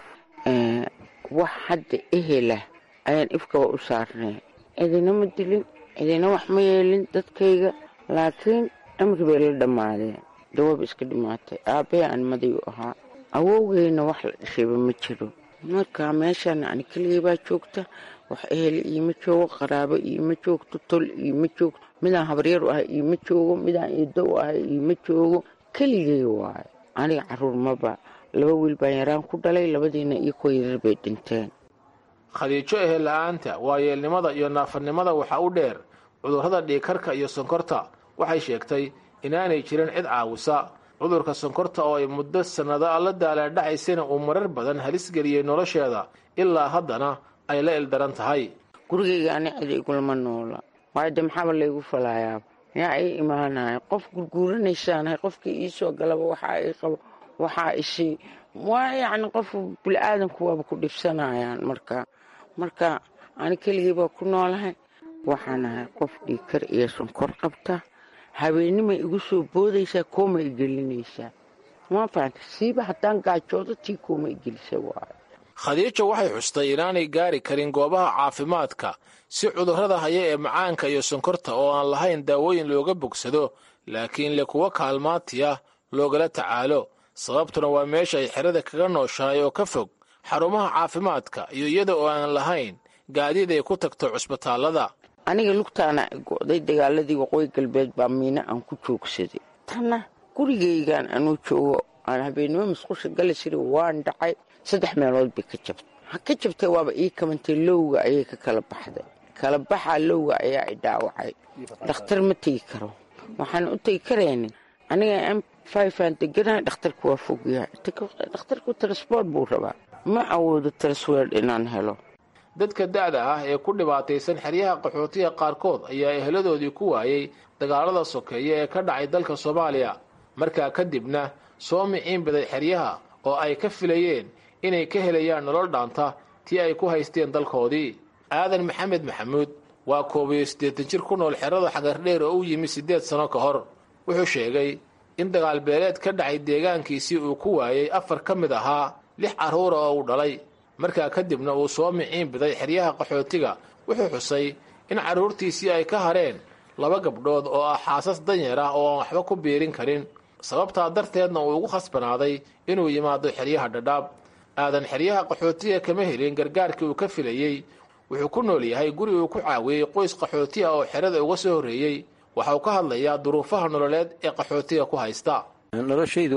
wax hadda ehela ayaan ifkaba u saarnay cidina ma dilin cidina wax ma yeelin dadkayga laakiin amri bay la dhammaadeen dawaab iska dhimaatay aabbee aan madayu ahaa awowgeyna wax la dhashayba ma jiro marka meeshaan ani keligay baa joogta wax ehel iima joogo qaraabo iima joogto tol iima joogto midaan habaryar u ahay iima joogo midaan eedo u ahay iima joogo keligay waayo aniga caruur maba laba wiil baan yaraan ku dhalay labadiina iyo kuwa yarar bay dhinteen khadiijo ehel la-aanta waayeelnimada iyo naafanimada waxaa u dheer cudurrada dhiigkarka iyo sonkorta waxay sheegtay inaanay jirin cid caawisa cudurka sonkorta oo ay muddo sannado la daalaadhacaysana uu marar badan halis geliyey nolosheeda ilaa haddana ay la ildaran tahay gurigayga ani cid igulama noola waayo de maxaaba laygu falaayaaba yaa ii imaanaya qof gurguuranaysaanahay qofkii iisoo galaba waxaa ii qabo waxaa ishii waa yacni qof bili-aadanku waaba ku dhibsanayaan marka marka ani keligii baa ku noolahay waxaan ahay qof dhiigkar iyo sonkor qabta habeennimay igu soo boodaysaa kooma igelinaysaa ma fahanta siiba haddaan gaajoodo tii kooma igelisa waayo khadiijo waxay xustay inaanay gaari karin goobaha caafimaadka si cudurrada haya ee macaanka iyo sonkorta oo aan lahayn daawooyin looga bogsado laakiin le kuwa kaalmaatiya loogala tacaalo sababtuna waa meesha ay xerada kaga nooshahay oo ka fog xarumaha caafimaadka iyo iyada oo aan lahayn gaadiid ay ku tagto cusbitaallada aniga lugtaana go'day dagaaladii waqooyi galbeed baa miina aan ku joogsaday tanna gurigaygaan anuu joogo aan habeennimo masqusha gali jira waan dhacay saddex meelood bay ka jabtay ha ka jabtay waaba ii kamantay lowga ayay ka kala baxday kala baxaa lowga ayaa i dhaawacay dhakhtar ma tegi karo waxaan u tegi karaynin aniga m fifaan deganahay dhakhtarku waa fogyahay dhakhtarku transbort buu rabaa ma awoodo transword inaan helo dadka da'da ah ee ku dhibaataysan xeryaha qaxootiga qaarkood ayaa eheladoodii ku waayey dagaalada sokeeye ee ka dhacay dalka soomaaliya markaa kadibna soo miciin baday xeryaha oo ay ka filayeen inay ka helayaan nolol dhaanta tii ay ku haysteen dalkoodii aadan maxamed maxamuud waa koob iyo siddeetan jir ku nool xerada xagardheer oo u yimi siddeed sano ka hor wuxuu sheegay in dagaal beeleed ka dhacay deegaankiisii uu ku waayey afar ka mid ahaa lix carruura oo uu dhalay markaa kadibna uu soo miciin biday xeryaha qaxootiga wuxuu xusay in carruurtiisii ay ka hareen laba gabdhood oo ah xaasas danyeer ah oo aan waxba ku biirin karin sababtaa darteedna uu ugu khasbanaaday inuu yimaado xeryaha dhadhaab aadan xeryaha qaxootiga kama helin gargaarkii uu ka filayey wuxuu ku nool yahay guri uu ku caawiyey qoys qaxooti ah oo xerada uga soo horreeyey waxa uu ka hadlayaa duruufaha nololeed ee qaxootiga ku haysta noloshaydu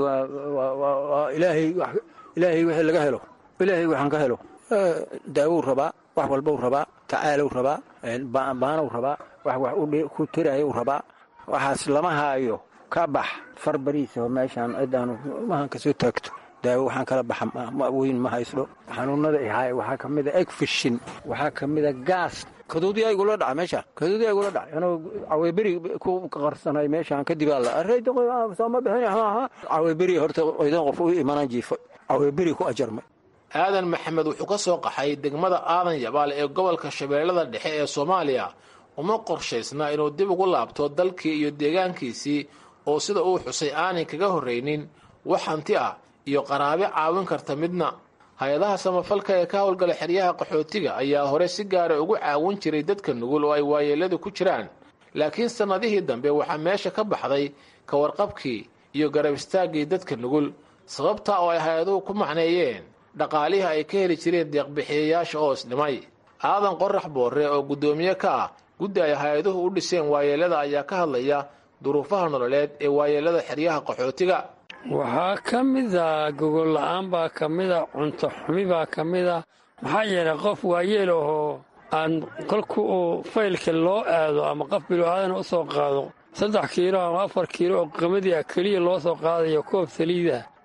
waa ilaahay ilaahay wixii laga helo ilaahay waxaan ka helo daawou rabaa wax walbau rabaa tacaalow rabaa baanow rabaa wax wax ku tiraayou rabaa waxaas lama haayo ka bax far bariisaho meeshaan cidaanu mahan kasoo taagto daawo waxaan kala baxa weyn ma haysdo xanuunada ihaay waxaa ka mida egfishin waxaa ka mida gaas kaduudiyaa igula dhaca meesha kaduudiyaa igula dhacay anoo caweeberi ku qarsanay meeshaan kadib sooma bixin caweeberi horta idan qof u imanan jiifo caweeberi ku ajarmay aadan maxamed wuxuu ka soo qaxay degmada aadan yabaal ee gobolka shabeellada dhexe ee soomaaliya uma qorshaysna inuu dib ugu laabto dalkii iyo deegaankiisii oo sida uu xusay aanay kaga horraynin wax hanti ah iyo qaraabe caawin karta midna hay-adaha samafalka ee ka howlgala xeryaha qaxootiga ayaa hore si gaara ugu caawin jiray dadka nugul oo ay waayeeladu ku jiraan laakiin sannadihii dambe waxaa meesha ka baxday ka warqabkii iyo garab istaaggii dadka nugul sababta oo ay hay-aduhu ku macneeyeen dhaqaalihii ay ka heli jireen deeqbixiyayaasha oo isdhimay aadan qorax boorre oo guddoomiye ka ah guddi ay hay-aduhu u dhiseen waayeelada ayaa ka hadlaya duruufaha nololeed ee waayeelada xeryaha qaxootiga waxaa ka mida gogol la-aan baa ka mida cunto xumi baa ka mida maxaa yeelay qof waayeel ahoo aan kolku uu faylka loo aado ama qof biloaadana u soo qaado saddex kiilo ama afar kiilo oo qamadii ah keliya loo soo qaadayo koob saliida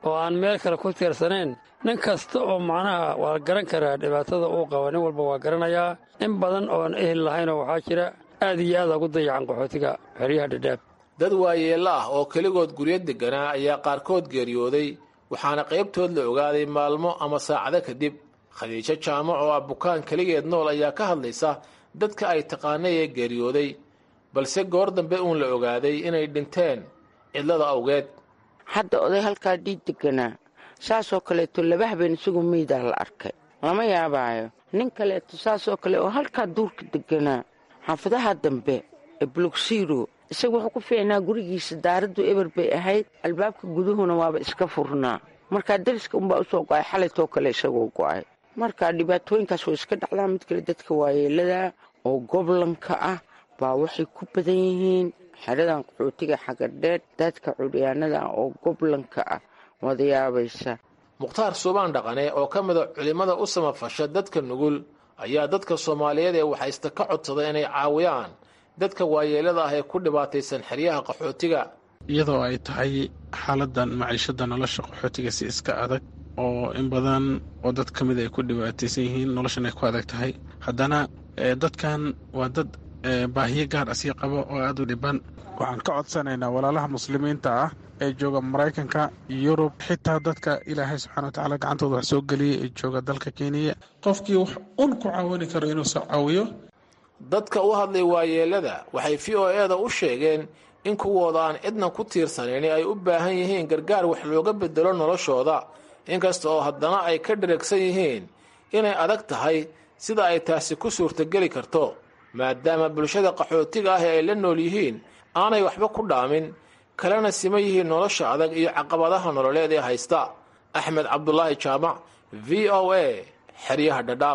oo aan meel kale ku tiirsanayn nin kasta oo macnaha waa garan karaa dhibaatada uu qaba nin walba waa garanayaa in badan oon ehel lahaynoo waxaa jira aad iyo aad ugu dayacan qaxootiga xeryaha dhadhaab dad waayeella ah oo keligood guryo degganaa ayaa qaarkood geeriyooday waxaana qaybtood la ogaaday maalmo ama saacado kadib khadiijo jaamac oo ah bukaan keligeed nool ayaa ka hadlaysa dadka ay taqaanay ee geeriyooday balse goor dambe uun la ogaaday inay dhinteen cidlada awgeed hadda oday halkaa dhiig deganaa saasoo kaleeto laba habeen isagu meydaa la arkay lama yaabaayo nin kaleeto saasoo kale oo halkaa duurka deganaa xaafadaha dambe ee bulugsiiro isaga wuxuu ku fiicnaa gurigiisa daaraddu eber bay ahayd albaabka guduhuna waaba iska furnaa markaa dariska unbaa usoo go'ay xalaytoo kale isagoo go'ay marka dhibaatooyinkaas way iska dhacdaa mid kale dadka waayeelada oo goblanka ah baa waxay ku badan yihiin xeradan qaxootiga xagadheed dadka cudyaanada ah oo goblanka ah wada yaabaysa mukhtaar suubaan dhaqane oo ka mida culimmada u samafasha dadka nugul ayaa dadka soomaaliyeed ee waxaysta ka codsaday inay caawiyaan dadka waayeelada ah ee ku dhibaataysan xeryaha qaxootiga iyadoo ay tahay xaaladan maciishada nolosha qaxootiga si iska adag oo in badan oo dad ka mid ay ku dhibaataysan yihiin noloshan ay ku adag tahay haddana dadkan waa dad baahiyo gaar ah sii qaba oo aada u dhiban waxaan ka codsanaynaa walaalaha muslimiinta ah ee jooga maraykanka yurub xitaa dadka ilaahay subxana wa tacaala gacantooda wax soo geliyay ee jooga dalka kenya qofkii wax un ku caawini karo inuu soo caawiyo dadka u hadlay waayeelada waxay v o e da u sheegeen in kuwooda aan cidna ku tiirsanayni ay u baahan yihiin gargaar wax looga bedelo noloshooda inkasta oo haddana ay ka dheragsan yihiin inay adag tahay sida ay taasi ku suurtageli karto maadaama bulshada qaxootiga ah ee ay la nool yihiin aanay waxba ku dhaamin kalena sima yihiin nolosha adag iyo caqabadaha nololeed ee haysta axmed cabdulaahi jaamac v o a xeryaha dhadhaab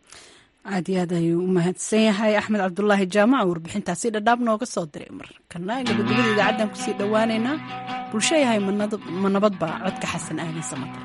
aad iyo aad ayuu u mahadsan yahay axmed cabdulaahi jaamac warbixintaasi dhadhaab nooga soo diray markana gabagabada idaacaddan kusii dhowaaneynaa bulsho yahay ma nabadba codka xasan aadan samatar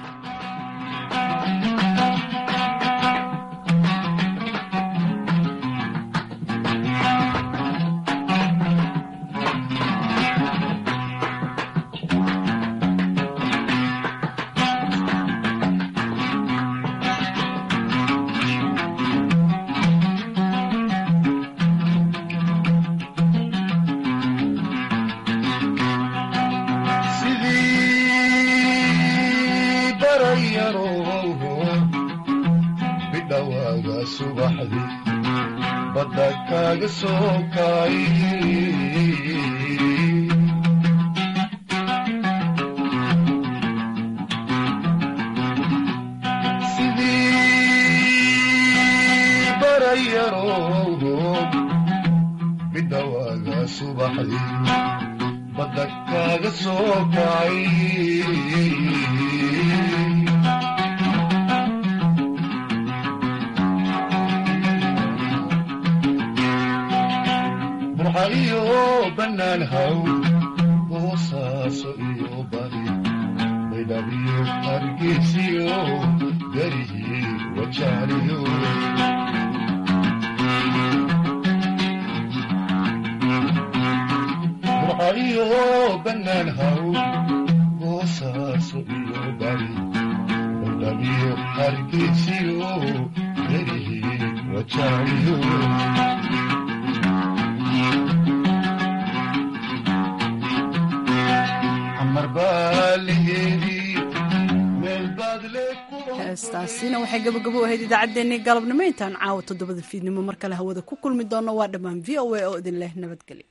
heestaasina waxay gabagabo ahayd idaacaddeenii galabnimo intaan caawa toddobada fiidnimo mar kale hawada ku kulmi doono waa dhammaan v o a oo idin leh nabadgelyo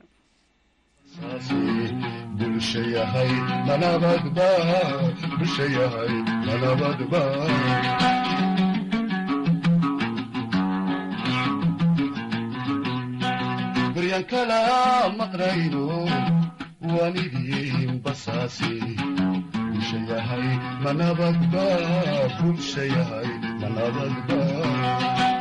bulshayahay manabadba bulshayahay manabadba baryan kala maqrayno waanidin basaasi bulshayahay manabadba bulshayahay manabadba